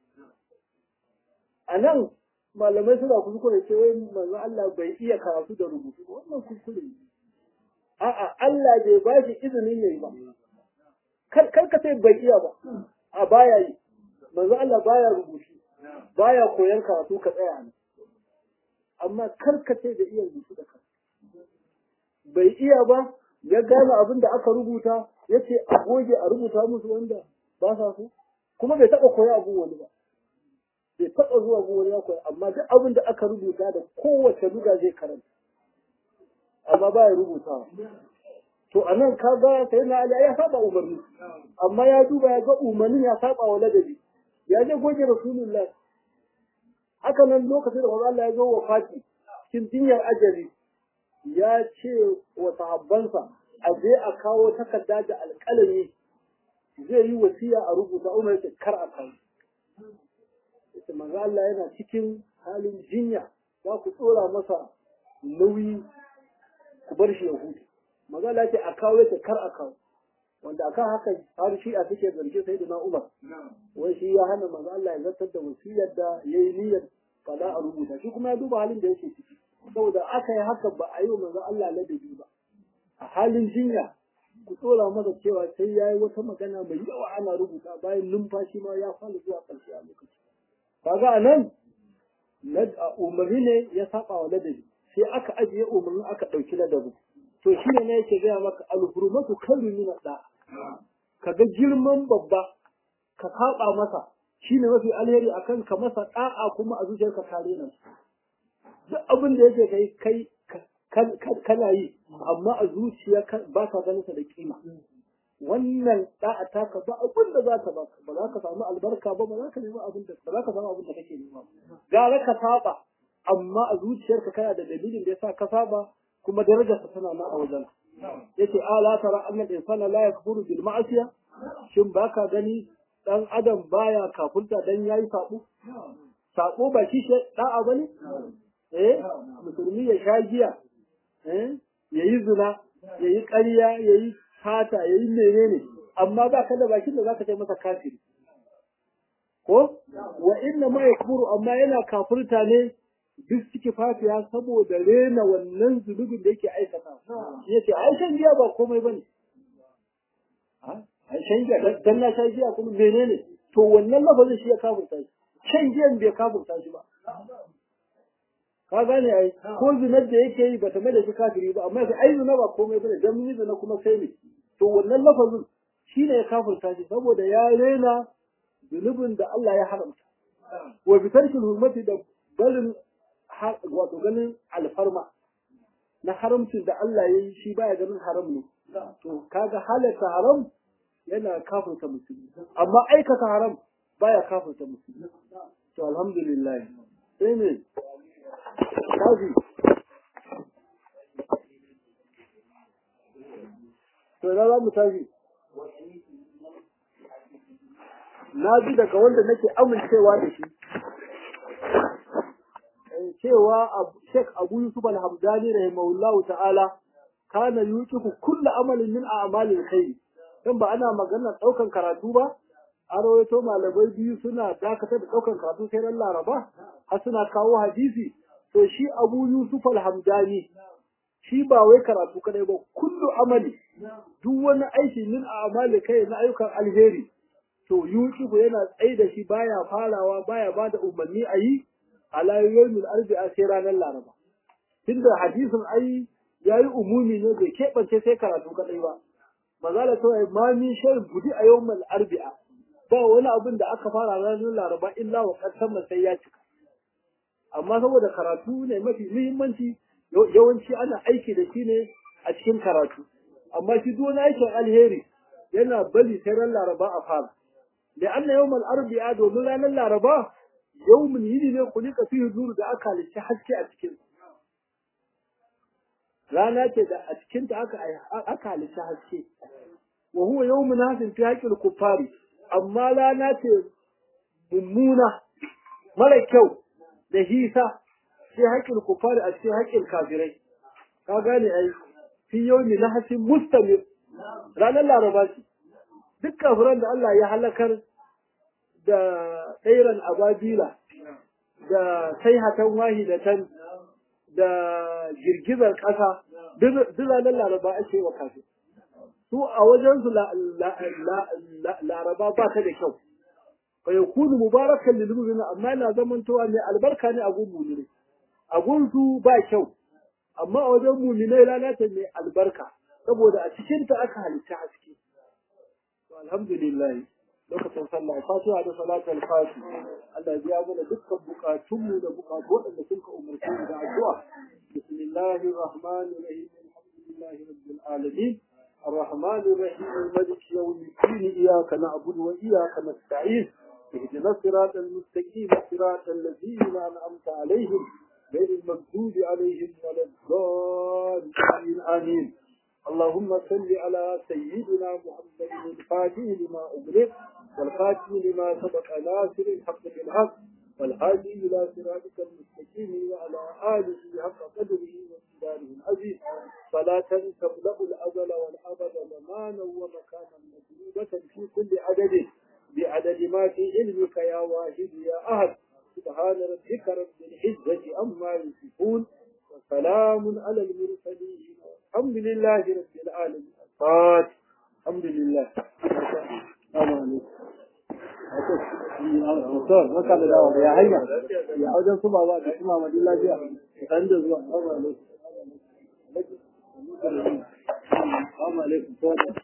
A: anan malamai suna kuskure ce wai manzo Allah bai iya karatu da rubutu wannan kuskure ne a'a Allah bai ba shi izinin yayi ba kar kar ka sai bai iya ba a baya yi manzo Allah baya rubutu baya koyan karatu ka tsaya ne amma kar ka sai da iya rubutu da kanka bai iya ba ya gane abin da aka rubuta ya ce a goge a rubuta musu wanda ba sa so kuma bai taɓa koya abin wani ba bai taɓa zuwa gun wani ya koya amma duk abin da aka rubuta da kowace luga zai karanta amma ba ya rubutawa to a nan ka ga sai na Ali ya saba umarni amma ya duba ya ga umarnin ya saba wa ladabi ya je goge rasulullah haka nan lokacin da Allah ya zo wa fati cikin dinyar ajali ya ce wa sahabbansa a je a kawo takarda da alƙalami zai yi wasiya a rubuta umar ya kar a kawo yace manzo Allah yana cikin halin jinya za ku tsora masa nauyi ku bar shi ya huta manzo Allah yace a kawo yace kar a kawo wanda akan haka har shi a suke zargi sai na Umar wai shi ya hana manzo Allah ya zartar da wasiyar da yayi niyyar fada a rubuta shi kuma ya duba halin da yake ciki saboda aka yi haka ba a yi wa manzo Allah ladabi ba a halin jinya ku tsora masa cewa sai ya yi wata magana mai yawa ana rubuta bayan numfashi ma ya fara zuwa ƙarshe a lokaci kaga a nan umarni ne ya saba wa ladabi sai aka ajiye umarni aka ɗauki ladabi to shi ne yake gaya maka alhurmatu kallu min da kaga girman babba ka saba masa shine mafi alheri akan ka masa da'a kuma a zuciyarka kare nan duk abin da yake kai kai kana yi amma a zuciya ba ka ganin sa da kima wannan da'a taka ba abin da za ka ba ba za ka samu albarka ba ba za ka nemi abin da ba za ka samu abin da kake nema gara ka saba amma a zuciyarka kana da dalilin da yasa ka saba kuma darajarsa tana nan a wajen yace ala tara annal insana la yakfuru bil ma'asiya shin baka gani dan adam baya kafurta dan yayi sabo sabo ba shi da'a bane eh musulmi ya sha giya eh yayi zina yayi ƙarya yayi fata yayi menene amma ba ka da bakin da zaka kai masa kafiri ko wa inna ma yakfuru amma yana kafurta ne duk suke fafiya saboda rena wannan zunubin da yake aikata yace ai shan giya ba komai bane ai shan giya dan na shan giya kuma menene to wannan lafazin shi ya kafurta shi shan giyan bai kafurta shi ba ka gane ai ko zinar da yake yi bata mai da shi kafiri ba amma ai zina ba komai bane dan mun zina kuma sai ne to wannan lafazin shi ne ya kafurta shi saboda ya rena zunubin da Allah ya haramta wa bi tarkil hurmati da barin wato ganin alfarma na haramcin da Allah ya yi shi baya ganin haram ne to kaga halatta haram yana kafurta musulmi amma aikata haram baya kafurta musulmi to alhamdulillah sai ne kafi to na za mu tafi na ji daga wanda nake amincewa da shi cewa Sheikh Abu Yusuf Al-Hamdani rahimahullahu ta'ala kana yuqifu kullu amalin min a'malil khair dan ba ana magana daukan karatu ba an rawaito malamai biyu suna dakatar da daukan karatu sai ran Laraba har suna kawo hadisi to shi Abu Yusuf Al-Hamdani shi ba wai karatu kadai ba kullu amali duk wani aiki min a'malil khair na ayyukan alheri to yuqifu yana tsaida shi baya farawa baya bada umarni a yi ala yawmil arba'a sai ranar laraba tunda hadisin ai ya yi umumi ne bai keɓance sai karatu kaɗai ba mazala ta yi ma min shan budi a yau mal arbi'a ba wani abin da aka fara ranar laraba illa wa ƙasar sai ya cika amma saboda karatu ne mafi muhimmanci yawanci ana aiki da shi ne a cikin karatu amma shi duk wani aikin alheri yana bari sai ran laraba a fara da anna yawmal arbi'a domin ranar laraba yawmin yini ne kulika fi zuru da aka halicci haske a cikin rana ce da a cikin ta aka aka halicci haske wa huwa yawmun hasin fi haqqil kuffari amma rana ce mummuna mara kyau da hisa fi haqqil kuffari a cikin haƙƙin kafirai ka gane ai fi yawmi nahsin mustamir ranar laraba ce duk kafiran da Allah ya halakar da tsairan ababila da saihatan wahidatan da girgizar ƙasa duk ranar laraba ake wa kafin su a wajensu laraba ba ta da kyau fa yakunu mubarakan lil mu'minin amma yana zamantowa ne albarka ne a gun mu'mini a gun su ba kyau amma a wajen mu'minai rana ta mai albarka saboda a cikin ta aka halitta haske to alhamdulillah lokacin sallah fatiha da salatul fati Allah ya biya mana dukkan bukatunmu da bukatu waɗanda sun ka umarci mu da addu'a bismillahir rahmanir rahim alhamdulillahi rabbil alamin الرحمن الرحيم الملك يوم الدين إياك نعبد وإياك نستعين اهدنا الصراط المستقيم صراط الذين أنعمت عليهم غير المغضوب عليهم ولا الضالين آمين اللهم صل على سيدنا محمد الفاتح لما أغلق والخاتم لما سبق ناصر الحق بالحق والهادي إلى صراطك المستقيم وعلى آله حق قدره وامتداره العزيز فلا تملأ الأزل والأبد زمانا ومكانا مجنوبة في كل عدد بعدد ما في علمك يا واحد يا أحد سبحان ربك رب العزة عما يصفون وسلام على المرسلين الحمد لله رب العالمين الفاتح الحمد لله السلام عليكم Mutum, maka da dawa ya hanya, ya wajen su ba ba da kuma madin lafiya, ɗan da zuwa, Assalamu alaikum. Assalamu alaikum.